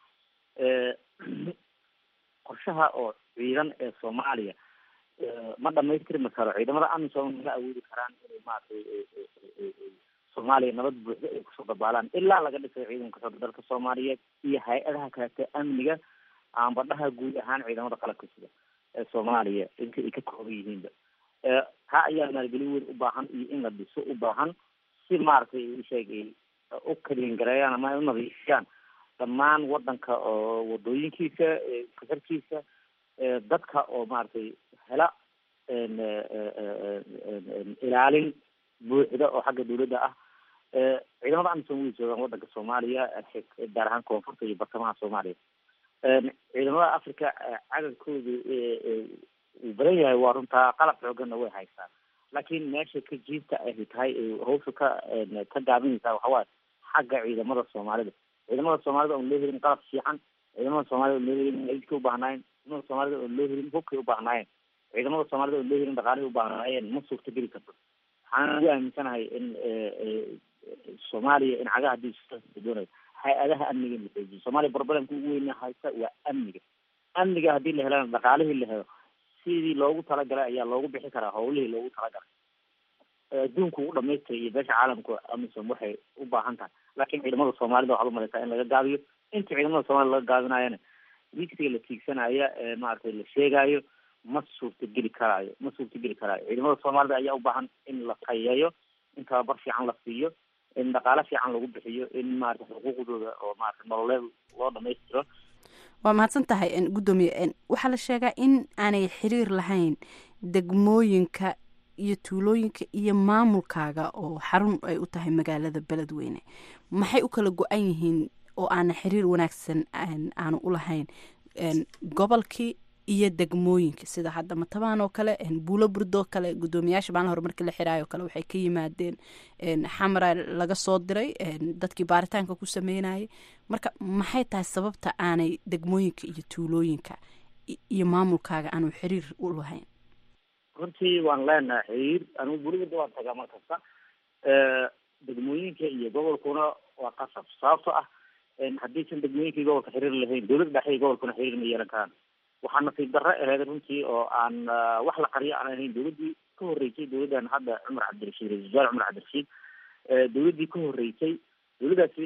qorshaha oo ciidan ee soomaaliya ma dhamaystirmi karo ciidamada amisom mala awoodi karaan inay maaragtay soomaaliya nabad buuxda ay kusoo dabaalaan ilaa laga dhisay ciidanka xooga dalka soomaaliyeed iyo hay-adaha kaleete amniga aanbadhaha guud ahaan ciidamada qalabka sida ee soomaaliya inta ay ka kooban yihiinba taa ayaa maalgelin weyn u baahan iyo in la dhiso u baahan si maaragtay isheeg ay u kaliingareeyaan ama ay u nadiifiyaan dhammaan wadanka oo wadooyinkiisa kasarkiisa dadka oo maaragtay hela ilaalin buuxda oo xagga dawladda ah ciidamada amisom way joogaan wadanka soomaaliya gaar ahaan koonfurta iyo bartamaha soomaaliya ciidamada africa cadadkoodu uu badan yahay waa runtaa qalab xooganna way haystaa laakiin meesha ka jiibta ay tahay hawsha ka ka gaabinaysaa waxawaaye xagga ciidamada soomaalida ciidamada soomaalida oon loo helin qalab fiican ciidamada soomaalida oon loo helin aidkay ubaahnaayen ciidamada soomaalida oon loo helin hubkay ubaahnaayen ciidamada soomaalida oon loo helin dhaqaalihii ubaahnaayen ma suurtageli karto waxaan ugu aaminsanahay in soomaaliya in cagaha hadii doonayo hay-adaha amniga in la xoojiyo soomaaliya problemka ugu weyna haysta waa amniga amniga haddii la helana dhaqaalihii la helo sidii loogu talagalay ayaa loogu bixi karaa hawlihii loogu talagalay adduunka ugu dhamaystay iyo beesha caalamka amisom waxay u baahan tahay laakiin ciidamada soomaalida waxaad umalaysaa in laga gaabiyo inta ciidamada soomaalida laga gaabinayana wiigsiga la tiigsanaya ee maaragtay la sheegayo ma suurtageli karaayo ma suurtageli karaayo ciidamada soomaalida ayaa u baahan in la tayeeyo in tababar fiican la siiyo in dhaqaale fiican lagu bixiyo in maarata xuquuqdooda oo maarata nololeed loo dhamaystiro waa mahadsan tahay guddoomiye waxaa la sheegaa in aanay xiriir lahayn degmooyinka iyo tuulooyinka iyo maamulkaaga oo xarun ay u tahay magaalada beledweyne maxay u kala go-an yihiin oo aana xiriir wanaagsan aanu u lahayn gobolkii iyo degmooyinka sida hadda matabaan oo kale buulo burdoo kale guddoomiyaasha maalin hore markii la xiraayo kale waxay ka yimaadeen xamra laga soo diray dadkii baaritaanka ku sameynayay marka maxay tahay sababta aanay degmooyinka iyo tuulooyinka iyo maamulkaaga aanu xiriir u lahayn runtii waan leenahay xiriir anigu buliburda waan tagaa mar kasta degmooyinka iyo gobolkuna waa qasab sababto ah haddiisan degmooyinka iyo gobolka xiriir lahayn dowladda dhexe iyo gobolkuna xiriir ma yeelan karaan waxaa nasiib darro aheyd runtii oo aan wax la qariyo aan ahayn dowladdii ka horreysay dowladdan hadda cumar cabdirashiid ra-isul wasaare cumar cabdirashiid dowladdii ka horreysay dowladdaasi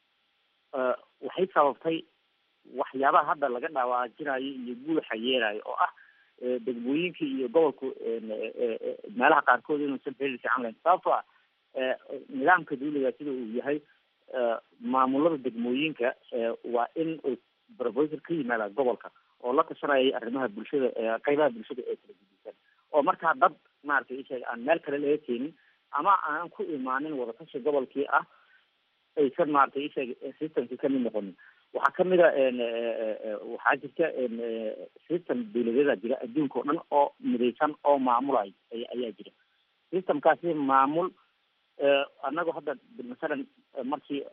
waxay sababtay waxyaabaha hadda laga dhawaajinayo iyo guulaxa yeelayo oo ah degmooyinka iyo gobolku meelaha qaarkood inuusan xiriir fiican lahayn sababtoo ah nidaamka dawliga sida uu yahay maamulada degmooyinka waa in uu proposal ka yimaada gobolka oo la tashanaya arrimaha bulshada qeybaha bulshada ee kala gudisan oo markaa dad maaragtay isheeg aan meel kale laga keenin ama aan ku imaanin wadatashi gobolkii ah aysan maaragtay isheeg systemkii kamid noqonin waxaa kamid a waxaa jirta system dawladeeda jira adduunka oo dhan oo midaysan oo maamulayo ayaa jira systemkaasi maamul annagu hadda masalan markii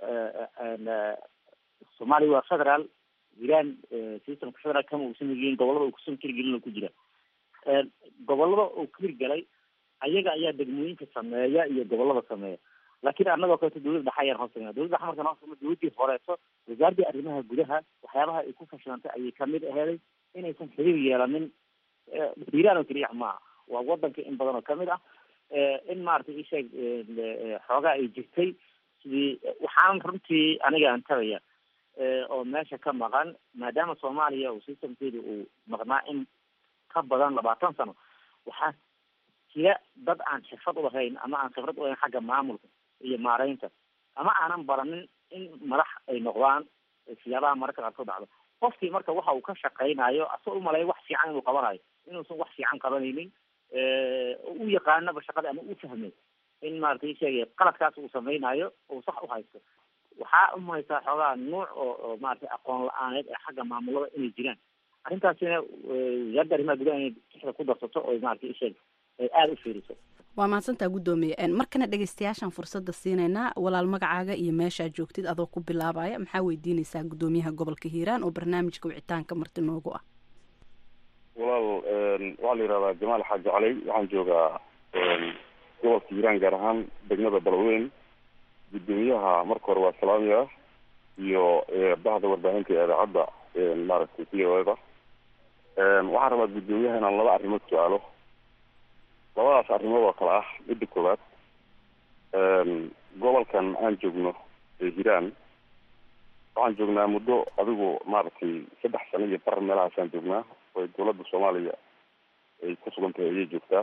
soomaaliya waa federal jiraan systemka federal kama uusan hirgelin gobolada uu kusan hirgelin ku jira gobolada uu ka hirgalay ayaga ayaa degmooyinka sameeya iyo gobolada sameeya laakiin annagoo kaleeto dowladda dhexe ayaan hoos sameya dowladda dhexe markaan hoos sameya dowladdii horeeso wasaaradii arrimaha gudaha waxyaabaha ay ku fashilantay ayay kamid aheeday inaysan xiriir yeelanin hiiraan oo keliya maaha waa wadanka in badan oo kamid ah in maaragtay isheeg xoogaa ay jirtay sidii waxaan runtii aniga aan tagaya oo meesha ka maqan maadaama soomaaliya uu systemkeeda uu maqnaa in ka badan labaatan sano waxaa jira dad aan xirfad ulahayn ama aan khibrad ulahayn xagga maamulka iyo maareynta ama aanan baranin in madax ay noqdaan siyaabaha mararka qaarkood dhacdo qofkii marka waxa uu ka shaqaynayo asagoo umaleeya wax fiican inuu qabanayo inuusan wax fiican qabanaynin u yaqaanaba shaqada ama u fahmay in maaragtay sheegay qaladkaas uu samaynayo uu sax u haysto waxaa umahaysaa xoogaa nuuc oo oo maaragtay aqoon la-aaneed ee xagga maamulada inay jiraan arrintaasina wasaaradda arrimaha gudaha inay tixda ku darsato oo maaragtay isheeg ay aada u fiiriso waa mahadsantaa guddoomiye markana dhegeystayaashaan fursadda siinaynaa walaal magacaaga iyo meeshaad joogtid adoo ku bilaabaya maxaa weydiineysaa guddoomiyaha gobolka hiiraan oo barnaamijka wicitaanka marti noogu ah walaal waxaa la yihahdaa jamaal xaaji caley waxaan joogaa gobolka hiiraan gaar ahaan degmada balweyn guddoomiyaha marka hore waa salaamiya iyo bahda warbaahinta ee idaacadda maaragtay v o eda waxaan rabaa guddoomiyaha inaan laba arrimood su-aalo labadaas arrimood oo kale ah midda koowaad gobolkan aan joogno ee hiiraan waxaan joognaa muddo adigu maaragtay saddex sano iyo bar meelahaasaan joognaa oo dowladda soomaaliya ay ku sugan tahay ayay joogtaa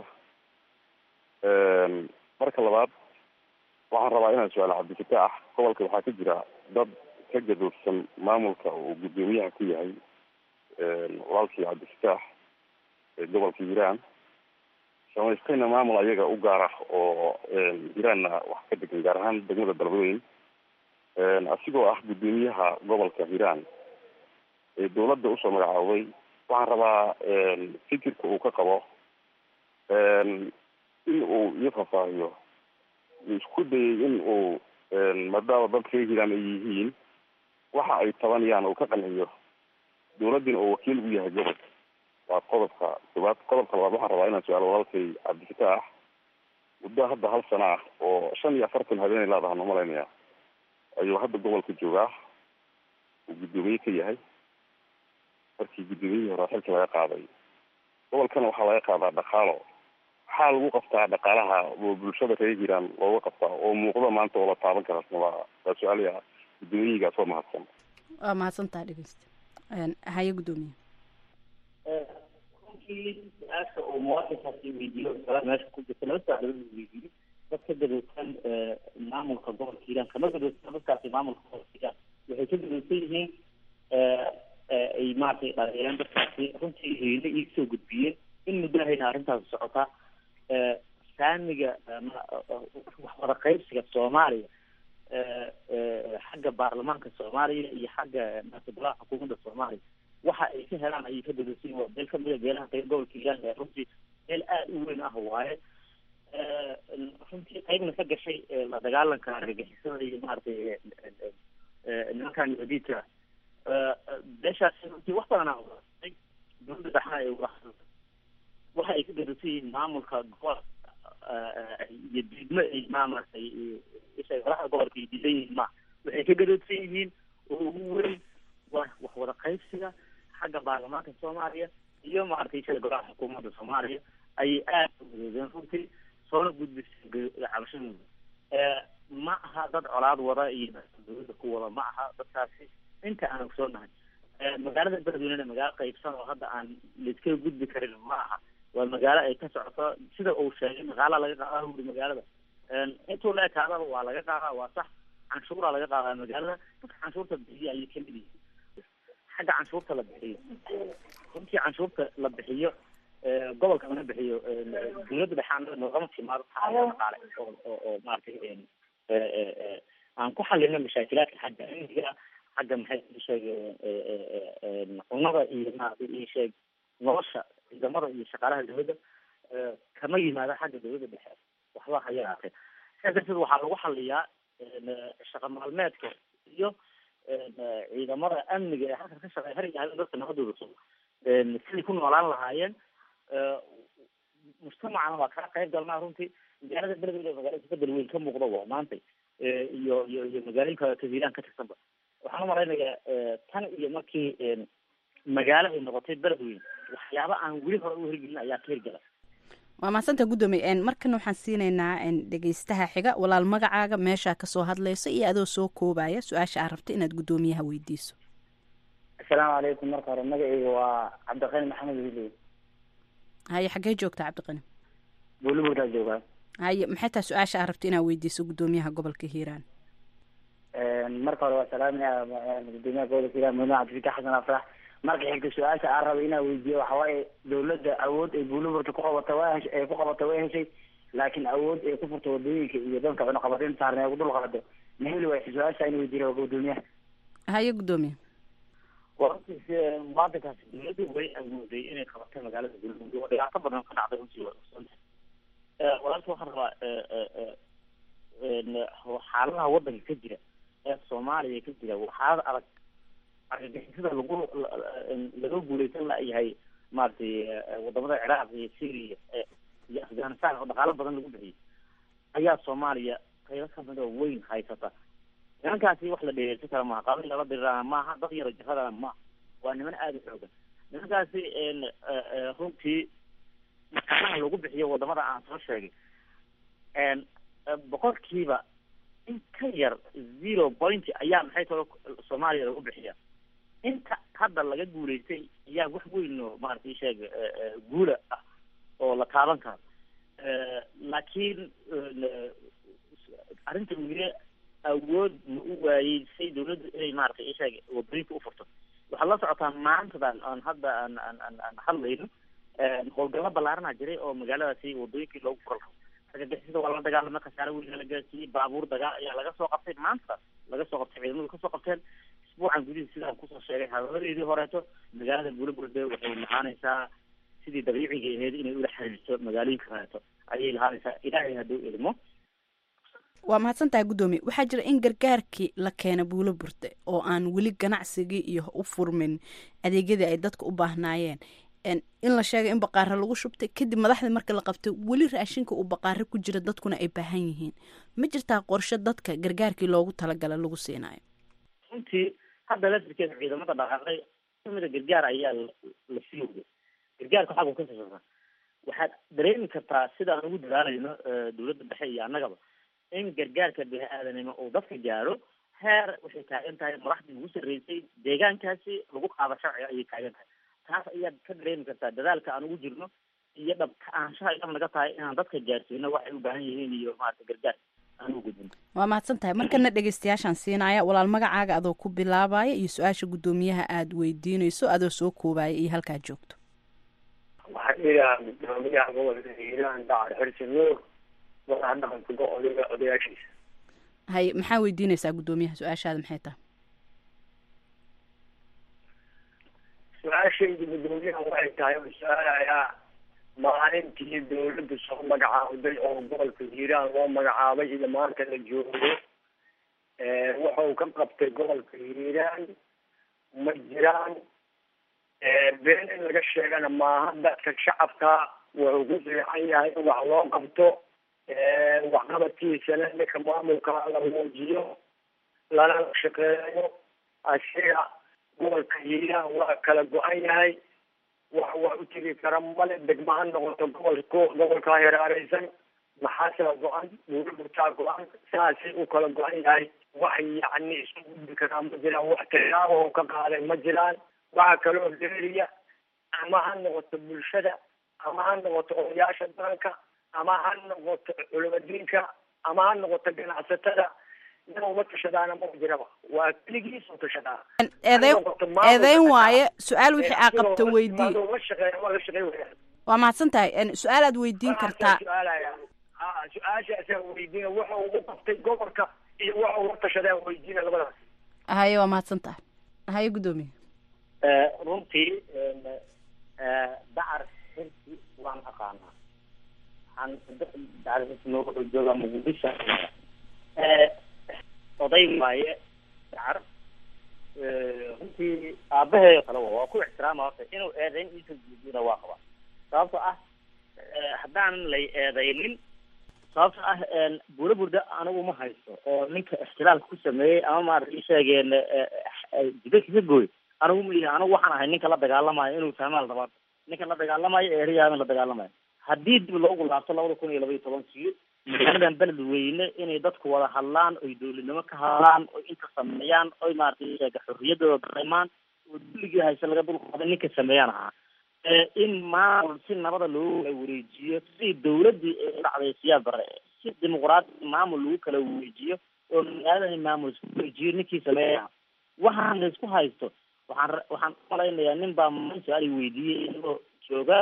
marka labaad waxaan rabaa inaan su-aalo cabdifataax gobolka waxaa ka jira dad ka gadoodsan maamulka uu guddoomiyaha ku yahay walaalkii cabdifataax ee gobolka hiiraan samaystayna maamul ayaga u gaara oo hiiraanna wax ka degan gaar ahaan degmada beledweyn asigoo ah guddoomiyaha gobolka hiiraan ee dawladda usoo magacaabay waxaan rabaa fikirka uu ka qabo in uu ii fafaahiyo isku dayay in uu maadaama dadka hiiraan ay yihiin waxa ay tabanayaan uu ka qanciyo dawladdina oo wakiil u yahay gobolka waa qodobka koobaad qodobka labaad waxaan rabaa inaan su-aalo walaalkay cabdifitaax muddo hadda hal sana ah oo shan iyo afartan habeenay laadahan umalaynaya ayuu hadda gobolka joogaa uu guddoomiye ka yahay markii guddoomiyihii hore xilka laga qaaday gobolkana waxaa laga qaadaa dhaqaalo maxaa lagu qabtaa dhaqaalaha oo bulshada reer hiiraan looga qabtaa oo muuqda maanta oo la taaban kara waa waa su-aalya guddoomiyihigaas oo mahadsan waa mahadsantaha dhegeysta haye guddoomiye runtii su-aasha uu muwaadinkaasi weydiiyo su-aal meesha ku jirta laba su-aalood uu weydiiyey dad ka gadowsan maamulka gobolka hiiraan kama gadowsan dadkaasi maamulka gobolka hiiraan waxay ka gadowsan yihiin ay maaragtay dhalinyareen dadkaasi runtii hayne ii soo gudbiyeen in muddahayna arrintaasi socotaa saamiga waxwada qaybsiga soomaaliya xagga baarlamaanka soomaaliya iyo xagga maasabalaha xukuumadda soomaaliya waxa ay ka helaan ayay ka dadasiin waa meel kamida beelaha qayb gobolka hiiraan ee runtii meel aada u weyn ah waaye runtii qaybna ka gashay la dagaalanka argagixisada iyo maaragtay nimankan wadiidka beeshaasi runtii wax badan aa uaay dowladda dhexna ay uga waxa ay ka gadasiin yihiin maamulka gobolka iyo diidmo ay maamaratay isagalaha gobolka ay diidan yihiin ma waxay ka gadodsan yihiin oo ugu weyn waa wax wada qaybsiga xagga baarlamaanka soomaaliya iyo maaragtay isaga golaha xukuumadda soomaaliya ayay aada u gadoodeen runtii soona gudbisay cabashadooda ma aha dad colaad wada iyo dowladda ku wada ma aha dadkaasi inta aan ogsoonahay magaalada beledweynena magaalo qaybsan oo hadda aan laiskaga gudbi karin ma aha waa magaalo ay ka socoto sida uu sheegay maqaala laga qaadaa wuri magaalada intuu la ekaadaba waa laga qaadaa waa sax canshuuraa laga qaadaa magaalada dadka canshuurta bixiyo ayay kamid yihiin xagga canshuurta la bixiyo runtii canshuurta la bixiyo gobolka laga bixiyo dowladda dhexaan noogama timaado taariikh dhaqaale oo oo oo maaragtay aan ku xalino mashaakilaadka xagga amniga xagga maxay sheeg cunada iyo maaragtay ii sheeg nolosha ciidamada iyo shaqaalaha dowladda kama yimaado xagga dowladda dhexe waxba ha yaraatee sidaas darteed waxaa lagu xaliyaa shaqa maalmeedka iyo ciidamada amniga ee halkan ka shaqeeya har iyo habeen dadka nabadooda sugo siday ku noolaan lahaayeen mujtamacana waa kala qayb galnaa runtii magaalada beledweyne magaalada isbedel weyn ka muuqda waa maantay iyo iyo iyo magaalooyinka kahiiraan ka tirsanba waxaan umalaynayaa tan iyo markii magaalo ay noqotay beledweyne waxyaaba aan weli hore u hirgelin ayaa ka hirgala waa mahadsantaa guddoomiye markana waxaan siinaynaa dhegeystaha xiga walaal magacaaga meeshaa kasoo hadlaysa iyo adoo soo koobaya su-aasha aad rabta inaad guddoomiyaha weydiiso asalaamu calaykum marka hore magacayga waa cabdiqani maxamed wiiley haye xaggee joogta cabdiqani buulibuurtaa joogaa haye maxay tahay su-aasha aad rabta inaad weydiiso guddoomiyaha gobolka hiiraan marka hore waa salaaminaya guddoomiyaha gobolka hiiraan mudane cabdifitax xasan afrax marka xigta su-aasha aan raba inaan weydiiyo waxa waaye dawladda awood ay buuliburta ku qabata waa hesh ay ku qabata way heshay laakiin awood ay ku furto wadooyinka iyo dadka cunaqabateyn saarna ay ku dul qaado ma heli waay su-aasha in weydiiyo guddoomiyaha haye guddoomiye warantiis muwaadinkaasi dowladdu way awooday inay qabato magaalada buuliburta oo dhibaato badan ka dhacday runtii waa ogsoontahay walaalka waxaan rabaa xaaladaha wadanka ka jira ee soomaaliya ka jira waxaad adag argagixisada lagu laga guuleysan layahay maaragtay wadamada ciraaq iyo syria iyo afghanistan oo dhaqaalo badan lagu bixiyay ayaa soomaaliya qaybo kamid oo weyn haysata nimankaasi wax la dhegeersan kara maaha qabiil lala dirirana maaha dad yaro jiradana maaha waa niman aada u xoogan nimankaasi runtii dhaqaalaha lagu bixiyo wadamada aan soo sheegay boqolkiiba in ka yar zero point ayaa maxay talo soomaaliya lagu bixiya inta hadda laga guuleystay ayaa wax weyn oo maaragtay sheeg guula ah oo la taaban karo laakiin arrinta weli awood ma u waayey say dawladdu inay maaragtay isheeg wadooyinka u furto waxaad la socotaa maantadan aan hadda aan aan aan aan hadlayno howlgallo ballaarana jiray oo magaaladaasi wadooyinkii loogu fural argagixisada waa la dagaalamay khasaare weyn la gaarsiiyey baabuur dagaal ayaa laga soo qabtay maanta laga soo qabtay ciidamadu kasoo qabteen isbuucan gudihiis sidaan kusoo sheegay hadalladeedii horeeto magaalada buulaburde waxay lahaanaysaa sidii dabiiciga ahayd inay ula xiriirto magaalooyinka horeeto ayay lahaanaysaa ilaahay hadduu idmo waa mahadsan tahay guddoomiye waxaa jira in gargaarkii la keena buulo burte oo aan weli ganacsigii iyo u furmin adeegyadii ay dadka u baahnaayeen in la sheegay in baqaaro lagu shubtay kadib madaxdii marka la qabtay weli raashinka uu baqaaro ku jira dadkuna ay baahan yihiin ma jirtaa qorshe dadka gargaarkii loogu talagala lagu siinayo runtii hadda laftirkeeda ciidamada dhaqaaqay kamida gargaar ayaa la sii waday gargaarka xaggu ka sasasa waxaad dareemi kartaa sidaan ugu dadaalayno dowladda dhexe iyo annagaba in gargaarka bini aadanimo uu dadka gaaro heer waxay taagan tahay madaxdii ugu sarreysay deegaankaasi lagu qaado sharciga ayay taagan tahay taas ayaad ka dareemi kartaa dadaalka aan ugu jirno iyo dhabka aanshaha idab naga tahay inaan dadka gaarsiino waxay u baahan yihiin iyo maarata gargaar aan ugu gudbino waa mahadsan tahay markana dhegeystayaashaan siinaya walaal magacaaga adoo ku bilaabaya iyo su-aasha guddoomiyaha aada weydiinayso adoo soo koobaya iyo halkaad joogto waxaan iidahaa guddoomiyaha gobolka hiiraan dacar xirsi nuur madaxa dhaqanka odayga odayaashiisa hay maxaa weydiinaysaa guddoomiyaha su-aashaada maxay tahay su-aashayda guddoomiyaha waxay tahay oo su-aalayaa maalintii dawladda soo magacaawday oo gobolka hiiraan loo magacaabay iyo maanta la joogo wuxuu ka qabtay gobolka hiiraan ma jiraan been in laga sheegana maaha dadka shacabka wuxuu ku fiican yahay in wax loo qabto waxqabadkiisana ninka maamulka la muujiyo lana shaqeeyo asiga gobolka hiiraan waa kala go-an yahay wax wax u tegi kara male degma ha noqoto gobolka gobolkaa heraareysan maxaasea go-an buuraburtaa go-an saasay u kala go-an yahay wax yacni isu gudbi karaa ma jiraan wax tilaabo ka qaaday ma jiraan waxa kaloo leeriya ama ha noqoto bulshada ama ha noqoto odayaasha daranka ama ha noqoto culimadiinka ama ha noqoto ganacsatada nin uma tashadaana ma jiraba waa keligiis u tashadaa eedeyn eedeyn waaye su-aal wixii aa qabto weydii la shaqeeya waa la shaqey waya waa mahadsan tahay su-aal aad weydiin kartaa su-aalaya ha su-aashaasaa weydiina waxa uu u qabtay gobolka iyo waxa uu la tashadaa weydiina labadaas haye waa mahadsan tahay haye guddoomiye runtii dacar xirsi waan aqaanaa waxaan dacar xirsi noo wuxuu joogaa muqdisho oday waaye dacar runtii aabaheeyo kale wa waa ku ixtiraama horta inuu eedayn iisan guudina waa qabaa sababto ah haddaanan lay eedaynin sababto ah buula burda anigu ma haysto oo ninka ixtilaalka ku sameeyey ama maarata isheegeen jidadka ka gooy anigu ma ihi anigu waxaan ahay ninka la dagaalamayo inuu fahmaan rabaa ninka la dagaalamayo eeriyaabin la dagaalamayo haddii dib loogu laabto labada kun iyo laba iyo tobankii magaaladan beled weyne inay dadku wada hadlaan oy dowladnimo ka hadlaan oy inta sameeyaan oy maaragtay sheega xorriyadooda dareemaan oo dulligii hayse laga dulqaaday ninka sameeyaan ahaa in maamul si nabada loogu kala wareejiyo sidii dawladdii ee dhacday siyaad bare si dimuqraadi maamul lagu kala wareejiyo oo magaaladani maamul isku wareejiyo ninkii sameeya waxaan la isku haysto waxaan waxaan umalaynayaa nin baa man su-aal weydiiyey isagoo jooga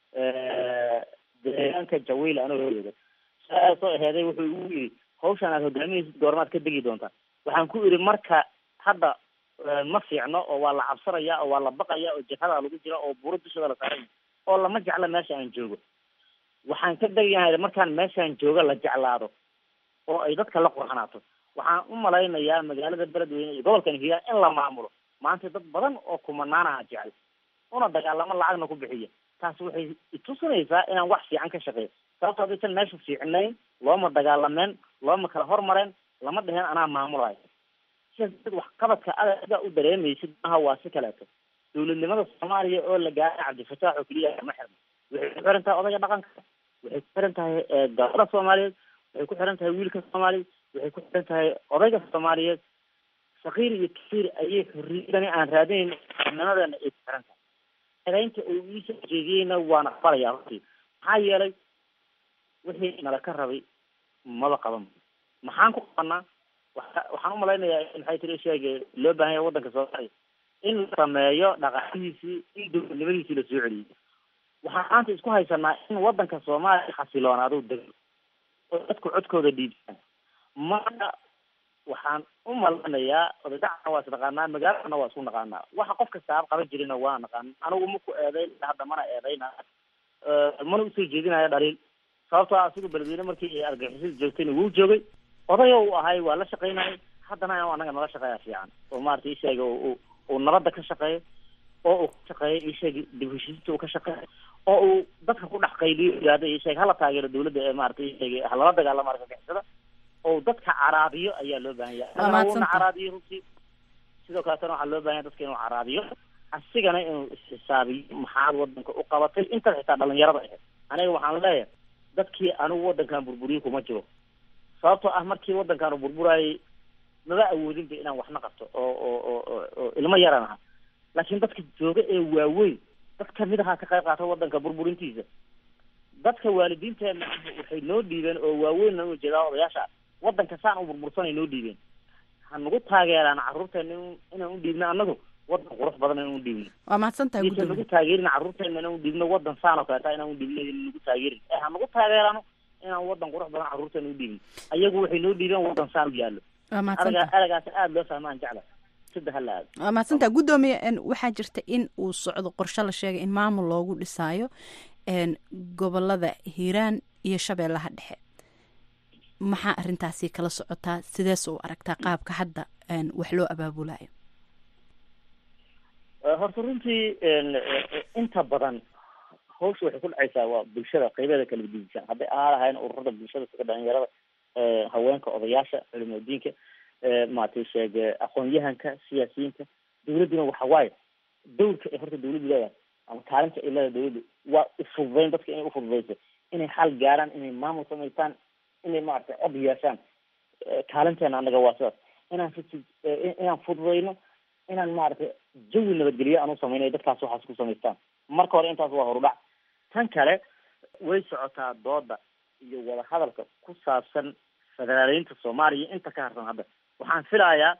deegaanka jawiil anoo jooga su-aal soo aheeday wuxuu igu yidhi hawshaan aad hogaaminaysid goormaad ka degi doontaa waxaan ku idhi marka hadda ma fiicno oo waa la cabsanaya oo waa la baqaya oo jihada lagu jira oo buuro dushooda la saaranya oo lama jecla meesha aan joogo waxaan ka degayahay markaan meeshaan jooga la jeclaado oo ay dadka la qurxanaato waxaan u malaynayaa magaalada beledweyne iyo gobolkan hiiraan in la maamulo maanta dad badan oo kumanaanaha jecel una dagaalamo lacagna ku bixiya taasi waxay itusinaysaa inaan wax fiican ka shaqeeyo sababto haddaysan meesha fiicnayn looma dagaalameen looma kala hormareen lama dheheen anaa maamulayo sidaas darteed waxqabadka adaga u dareemaysid maaha waa si kaleeto dowladnimada soomaaliya oo la gaaray cabdifataax oo keliya ma xirna waxay ku xiran tahay odayga dhaqanka waxay ku xiran tahay gabadha soomaaliyeed waxay ku xiran tahay wiilka soomaaliyeed waxay ku xiran tahay odayga soomaaliyeed sakiir iyo kafiir ayay xorriyadani aan raadinayn nimadeena ay ku xiran tahay edaynta uu iisoo jeediyeyna waan aqbalaya runtii maxaa yeelay wixii nala ka rabay maba qaban maxaan ku qabanaa waxaan umalaynayaa maxay tiri sheege loo baahan yahay waddanka soomaaliya in la sameeyo dhaqaalihiisii in dowladnimadiisii lasoo celiyey waxaan maanta isku haysanaa in wadanka soomaaliya xasiloonaaduu dego oo dadku codkooda dhiibtaan marka waxaan u malanayaa odagacana waa isnaqaanaa magaaladana waa isku naqaanaa waxa qof kastaaba qaban jirina waa naqaan anigu maku eedeyn hadda mana eedeyna mana usoo jeedinayo dhaliil sababtoo ah asigu beledweyne markii argagixisada joogtayna wuu joogay odayo uu ahay waa la shaqaynayay haddana inuu anaga nala shaqeeya fiican oo maarata isheega uu nabadda ka shaqeeyo oo uu ka shaqeeyo isheega dib heshiisinta uu ka shaqeeyo oo uu dadka ku dhex qayliyo yihahdo isheeg hala taageero dawladda ee maarata isheega halala dagaalamo argagixisada oo dadka caraabiyo ayaa loo baahan yahay anagana uuna caraabiyo runtii sidoo kaletana waxaa loo bahan yahay dadka inuu caraabiyo asigana inuu isxisaabiyo maxaad wadanka u qabatay intaas xitaa dhalinyarada ahayd aniga waxaan leeyahay dadkii anigu wadankan burburiye kuma jiro sababtoo ah markii wadankan uu burburayay maba awoodinba inaan waxna qabto oo oo oo oo ilmo yaran aha laakiin dadka jooga ee waaweyn dad kamid ahaa ka qayb qaata wadanka burburintiisa dadka waalidiinteena waxay noo dhiibeen oo waaweynna u jeedaa odayaasha wadanka saan u burbursanay noo dhiibeen ha nagu taageeraan carruurteena inaan u dhiibno annagu wadan qurux badan inaan u dhiibno waa mahadsantahay isan nagu taageerin carruurteena inaan u dhiibno wadan saan oo kaleeta inaan u dhiibno nagu taageerin ee ha nagu taageerano inaan wadan qurux badan carruurteena u dhiibno ayagu waxay noo dhiibeen wadan saan u yaallo waa mahadsantahay araga aragaas aada loo fahmaan jecla sida hala aado waa mahadsantaha guddoomiye waxaa jirta in uu socdo qorshe la sheegay in maamul loogu dhisaayo gobolada hiiraan iyo shabeellaha dhexe maxaa arrintaasi kala socotaa sidees u aragtaa qaabka hadda wax loo abaabulayo horta runtii inta badan hawsha waxay ku dhacaysaa waa bulshada qaybeeda kala gedisan hadday ahaa lahayn ururada bulshada sida dhalinyarada haweenka odayaasha culimadiinka maaragtay sheege aqoon-yahanka siyaasiyiinta dawladduna waxa waaye dawrka ay horta dawladdu leedahay ama kaalinta ay leedahay dawladdu waa ufududeyn dadka inay ufududeyso inay xal gaaraan inay maamul samaystaan inay maaragtay cod yeeshaan kaalinteena annaga waa sidaas inaan inaan fududeyno inaan maaragtay jawi nabadgelyo aan u samayno dadkaas waxaas ku samaystaan marka hore intaas waa horudhac tan kale way socotaa dooda iyo wadahadalka ku saabsan federaaleynta soomaaliya inta ka harsan hadda waxaan filayaa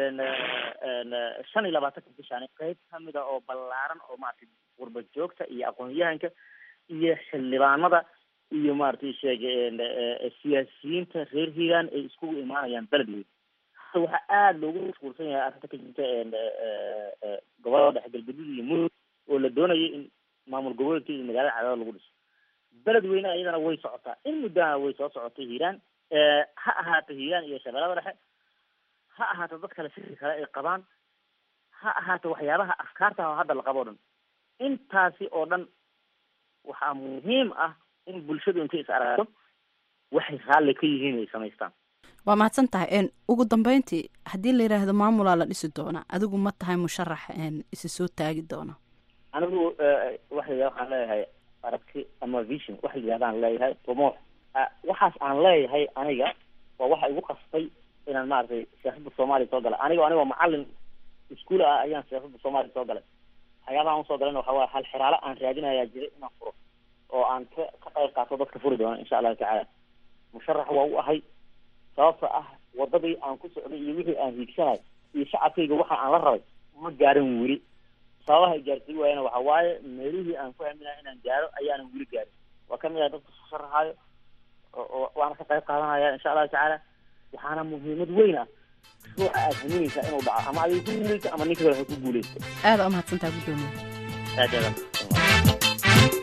shan iyo labaatanka bishaan qeyb kamid a oo ballaaran oo maaragtay qurba joogta iyo aqoon-yahanka iyo xildhibaanada iyo maaragtay sheege siyaasiyiinta reer hiiraan ay iskugu imaanayaan beledweyne hadda waxaa aada loogu mashquulsan yahay arrinta ka jirta gobolada dhexe galgaduud iyo mudug oo la doonayay in maamul goboleedka iyo magaalada cadaado lagu dhiso beledweyne iyadana way socotaa in muddana way soo socotay hiiraan ha ahaato hiiraan iyo shabeellada dhexe ha ahaato dad kale fikri kale ay qabaan ha ahaato waxyaabaha afkaarta oo hadda la qabo o dhan intaasi oo dhan waxaa muhiim ah in bulshadu intay is aragto waxay raalli ka yihiin ay samaystaan waa mahadsan tahay ugu dambeyntii haddii la yidhaahdo maamulaa la dhisi doona adigu ma tahay musharax isi soo taagi doona anigu waxa la waxaan leeyahay aragti ama vision waxa la yidhahdaan leeyahay rumoox waxaas aan leeyahay aniga waa waxa igu qasbay inaan maaragtay siyaasadda soomaaliya soo galay anigo anigoo macalin iskuol ah ayaan siyaasadda soomaaliya soo galay waxyaabaha usoo galayna waxa waaya hal xiraalo aan raadinayaa jiray inaan furo oo aan ka ka qayb qaato dadka furi doona insha allahu tacaala musharax waa u ahay sababta ah wadadii aan ku socday iyo wixii aan hiigsanay iyo shacabkayga waxa aan la rabay ma gaarin weli sababaha ay gaarsiin waayana waxa waaye meelihii aan ku haminaya inaan gaaro ayaanan weli gaarin waa kamid ah dadka soo sharaxaayo oo waana ka qayb qaadanaya insha allahu tacaala waxaana muhiimad weyn ah ruuxa aad haminaysaa inuu dhaco ama adiga ku guuleysa ama ninka kale ha ku guuleysto aada u mahadsantaha guddoomiye aad aad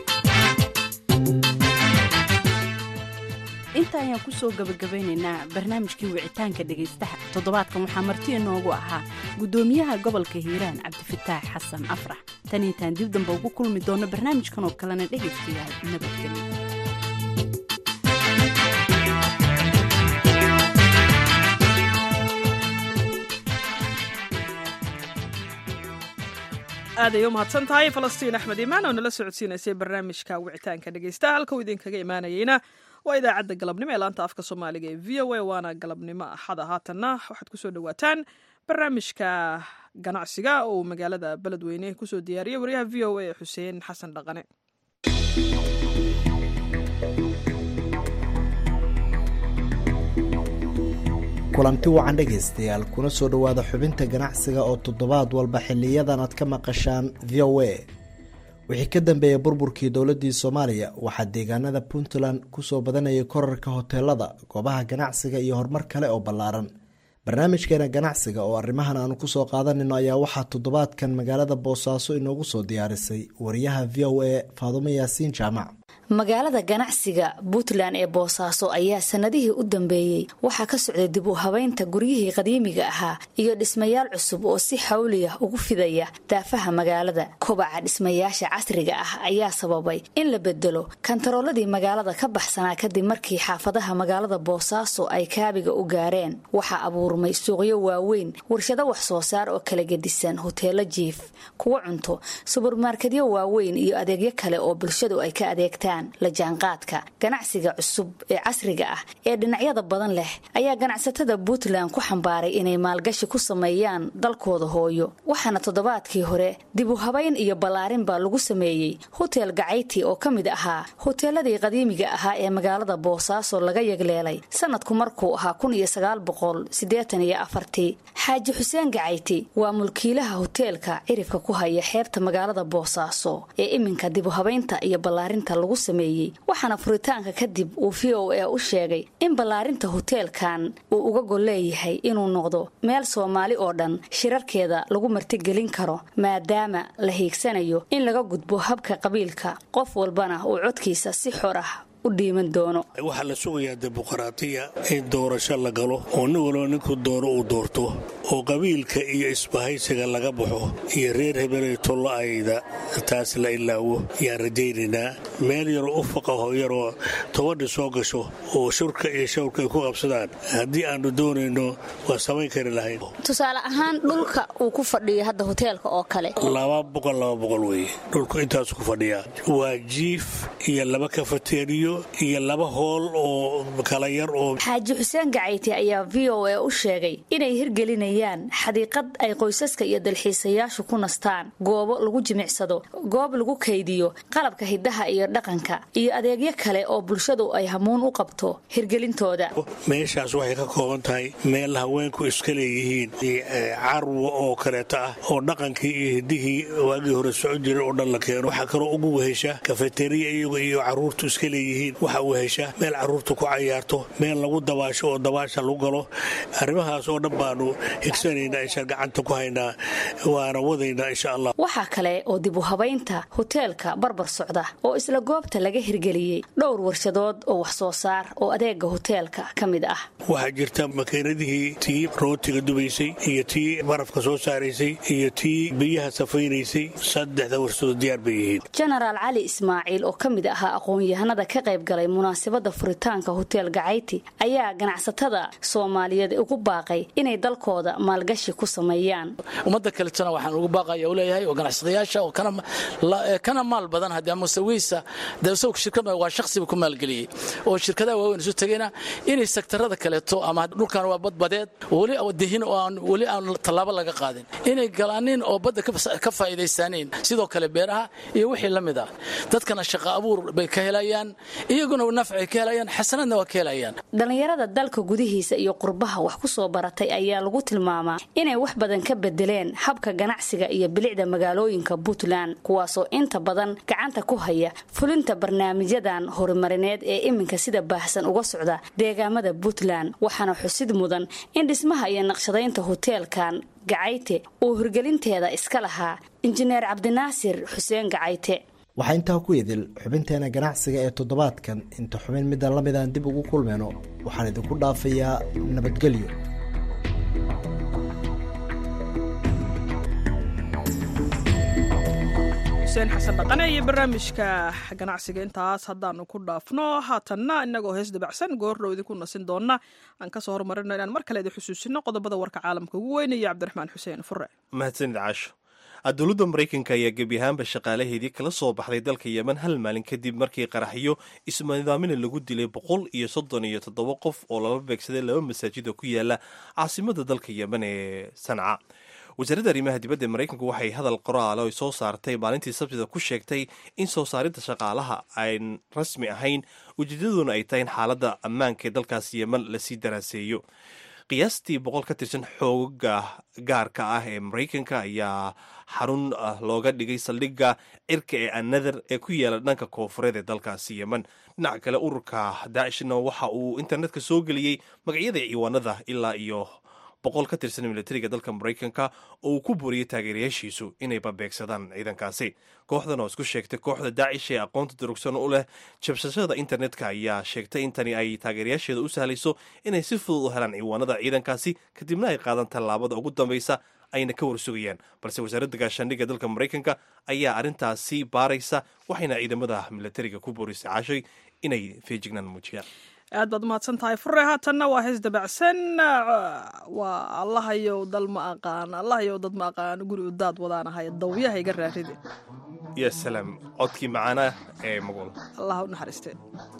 inta ayaan kusoo gabagabeynaynaa barnaamijkii wicitaanka dhegaystaha toddobaadkan waxaa marti inoogu ahaa guddoomiyaha gobolka hiiraan cabdifataax xasan afrax tan intaan dib damba ugu kulmi doono barnaamijkan oo kalena dhegaystayaal nabadgelyo aaday u mahadsan tahay falastiin axmed imaan oo nala socodsiinaysay barnaamijka wicitaanka dhegaystaha halka uu idinkaga imaanayeyna waa idaacadda galabnimo ee laanta afka soomaaliga ee v o a waana galabnimo axada haatanna waxaad kusoo dhawaataan barnaamijka ganacsiga oo uu magaalada beledweyne kusoo diyaariyey waryaha v o a xuseen xasan dhaqane kulanti wacan dhegaystayaal kuna soo dhowaada xubinta ganacsiga oo toddobaad walba xiliyadan aad ka maqashaan v o a wixii ka dambeeyay burburkii dowladii soomaaliya waxaa deegaanada puntland kusoo badanayay korarka hoteelada goobaha ganacsiga iyo horumar kale oo ballaaran barnaamijkeena ganacsiga oo arrimahan aanu kusoo qaadanayno ayaa waxaa toddobaadkan magaalada boosaaso inoogu soo diyaarisay wariyaha v o a faadumo yaasiin jaamac magaalada ganacsiga puntland ee boosaaso ayaa sanadihii u dambeeyey waxaa ka socday dib u habeynta guryihii qadiimiga ahaa iyo dhismayaal cusub oo si xawliya ugu fidaya daafaha magaalada kobaca dhismayaasha casriga ah ayaa sababay in la bedelo kantarooladii magaalada ka baxsanaa kadib markii xaafadaha magaalada boosaaso ay kaabiga u gaareen waxaa abuurmay suuqyo waaweyn warshado wax soo saar oo kala gedisan hoteelo jiif kuwa cunto subermarkedyo waaweyn iyo adeegyo kale oo bulshadu ay ka adeegtaan la jaanqaadka ganacsiga cusub ee casriga ah ee dhinacyada badan leh ayaa ganacsatada puntland ku xambaaray inay maalgashi ku sameeyaan dalkooda hooyo waxaana toddobaadkii hore dib u habayn iyo ballaarin baa lagu sameeyey hotel gacayti oo ka mid ahaa hoteeladii qadiimiga ahaa ee magaalada boosaaso laga yagleelay sanadku markuu ahaa kun iyo sagaal boqol siddeetan iyo afartii xaaji xuseen gacayti waa mulkiilaha hoteelka cirifka ku haya xeebta magaalada boosaaso ee iminka dib u habaynta iyo ballaarinta lagu waxaana furitaanka kadib uu v o a u sheegay in ballaarinta hoteelkan uu uga gol leeyahay inuu noqdo meel soomaali oo dhan shirarkeeda lagu martigelin karo maadaama la hiigsanayo in laga gudbo habka qabiilka qof walbana uu codkiisa si xor ah waxaa la sugayaa dimuqraatiya in doorasho la galo oo nin walba ninkuu doono uu doorto oo qabiilka iyo isbahaysiga laga baxo iyo reer hebeley tollo-ayda taas la ilaawo yaan rajaynaynaa meel yaroo ufaqaho yaroo tobadhi soo gasho oo shurka iyo shawrka ay ku qabsadaan haddii aanu doonayno waa samayn kari lahayn tusaale ahaan dhulka uu ku fadhiyo hadda hoteelka oo kale laba boqol laba boqol weye dhulku intaasu ku fadhiyaa waa jiif iyo laba kafateeriyo iyo laba hool oo kala yar oo xaaji xuseen gacayti ayaa v o a u sheegay inay hirgelinayaan xadiiqad ay qoysaska iyo dalxiisayaashu ku nastaan goobo lagu jimicsado goob lagu kaydiyo qalabka hidaha iyo dhaqanka iyo adeegyo kale oo bulshadu ay hamuun u qabto hirgelintooda meeshaas waxay ka kooban tahay meel haweenku iska leeyihiin carwo oo kaleeto ah oo dhaqankii iyo hidihii waagii hore soco jiray oo dhan la keeno waxaa kaloo ugu wehesha kafeteriya iyagu iyo caruurtu iska leeyihiin waxa uu hesha meel caruurta ku cayaarto meel lagu dabaasho oo dabaasha lagu galo arrimahaas oo dhan baanu higsanaynaa inshaan gacanta ku haynaa waana wadaynaa insha allah waxaa kale oo dib u habaynta hoteelka barbar socda oo isla goobta laga hirgeliyey dhowr warshadood oo wax soo saar oo adeega hoteelka ka mid ah waxaa jirta makiinadihii tii rootiga dubaysay iyo tii barafka soo saaraysay iyo tii biyaha safaynaysay saddexda warshadood diyaar bay yihiin jenaraal cali ismaaciil oo ka mid ahaa aqoon-yahanada ka qayb galay munaasabada furitaanka hotel gacayti ayaa ganacsatada soomaaliyeed ugu baaqay inay dalkooda maalgashi ku sameeyaan ummadda kaletana waxaan ugu baaqaya u leeyahay oo ganacsadayaasha oo kana maal badan haddii amusaweysa dewsawka shirkad waa shakhsiba ku maalgeliyey oo shirkadaha waaweyn isu tegayna inay sektarada kaleeto ama dhulkan waa badbadeed weli dihin oo aan weli aan tallaabo laga qaadin inay galaanin oo badda ka faa'iidaysaaniin sidoo kale beeraha iyo wixii la mid ah dadkana shaqo abuur bay ka helayaan iyaguna nafcay ka helayaan xasanadna waa ka helayaan dhallinyarada dalka gudihiisa iyo qurbaha wax ku soo baratay ayaa lagu tilmaamaa inay wax badan ka bedeleen habka ganacsiga iyo bilicda magaalooyinka puntland kuwaasoo inta badan gacanta ku haya fulinta barnaamijyadan horumarineed ee iminka sida baahsan uga socda deegaamada puntland waxaana xusid mudan in dhismaha iyo naqshadaynta hoteelkan gacayte uu hirgelinteeda iska lahaa injineer cabdinaasir xuseen gacayte waxaa intaa ku idil xubinteena ganacsiga ee toddobaadkan inta xubin middan la mid aan dib ugu kulmayno waxaan idinku dhaafayaa nabadgelyo xuseen xasan dhaqane iyo barnaamijka ganacsiga intaas haddaanu ku dhaafno haatanna inagoo hees dabacsan goordhow idinku nasin doona aan kasoo hormarino inaan mar kale idin xusuusino qodobada warka caalamka ugu weynaya cabdiraxmaan xuseen fure mahadsanid caasho dowladda maraykanka ayaa gebi ahaanba shaqaalaheedii kala soo baxday dalka yemen hal maalin kadib markii qaraxyo isnidaamina lagu dilay boqol iyo soddon iyo toddoba qof oo lala beegsaday laba masaajid oo ku yaala caasimada dalka yemen ee sanca wasaaradda arrimaha dibadda ee maraykanku waxay hadal qoraale oy soo saartay maalintii sabtida ku sheegtay in soo saaridda shaqaalaha aan rasmi ahayn ujeedaduna ay tahay in xaaladda ammaanka ee dalkaas yemen lasii daraaseeyo qiyaastii boqol ka tirsan xooga gaarka ah ee maraykanka ayaa xarun looga dhigay saldhigga cirka ee another ee ku yaala dhanka koofureed ee dalkaasi yemen dhinaca kale ururka daacishna waxa uu internetka soo geliyey magacyada ciwaanada ilaa iyo boqol ka tirsan militariga dalka maraykanka oo uu ku booriyey taageerayaashiisu inay babeegsadaan ciidankaasi kooxdan oo isku sheegtay kooxda daacish ee aqoonta durugsan u leh jabsashada internetka ayaa sheegtay in tani ay taageerayaasheeda u sahlayso inay si fudud u helaan ciwaanada ciidankaasi kadibna ay qaadaan tallaabada ugu dambaysa ayna ka warsugayaan balse wasaaradda gaashaandhigga dalka maraykanka ayaa arrintaasi baaraysa waxayna ciidamada militariga ku boorisay cashay inay feejignaan muujiyaan aad baad umahadsan tahay fure haatanna waa hees dabacsan waa allahayow dal ma aqaan allahayow dad ma aqaan guri udaad wadaanahay dawyaha iga raaride ya salaam codkii macaana ee maqul allah u naxariistee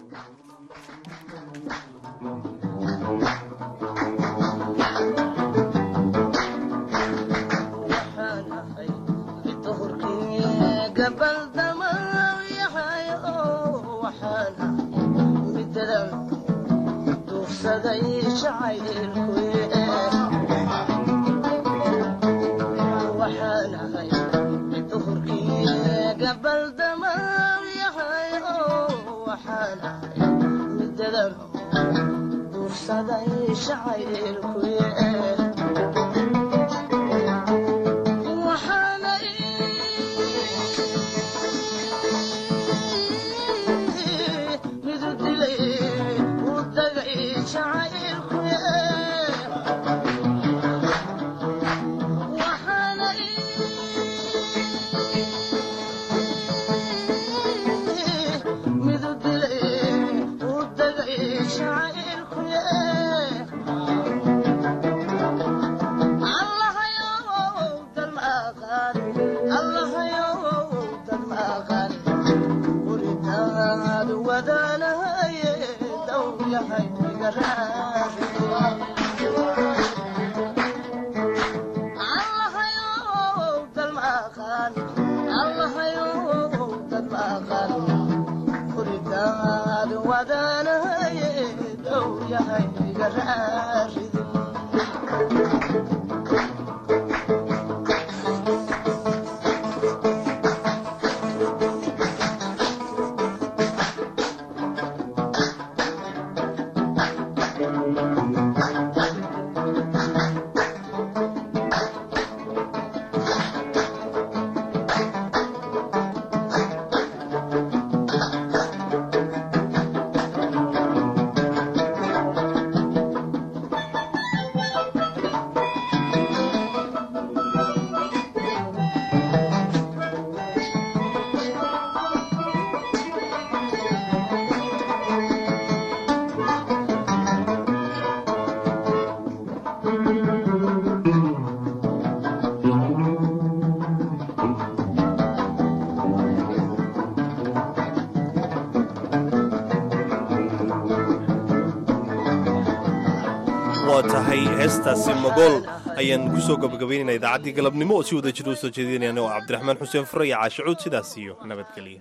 waa tahay heestaasi magool ayaan ku soo gabagabaynayna idaacaddii galabnimo oo si wada jir u soo jeedinayna oo cabdiraxmaan xuseen fure iyo caashicuud sidaas iyo nabadgelya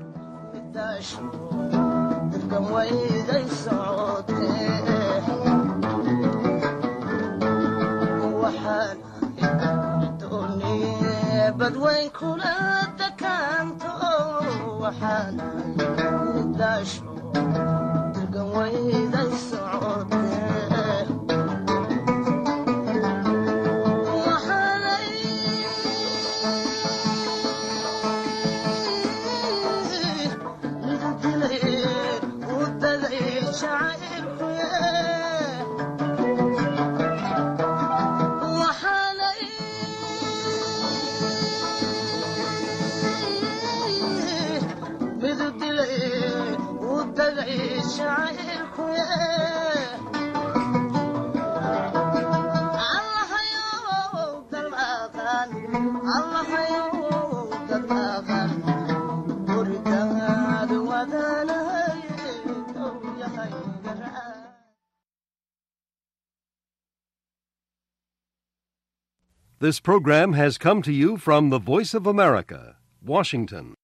badwayn kula dakaanto waxaan daasho dirgan wayday socotee This program has come to you from the Voice of America, Washington.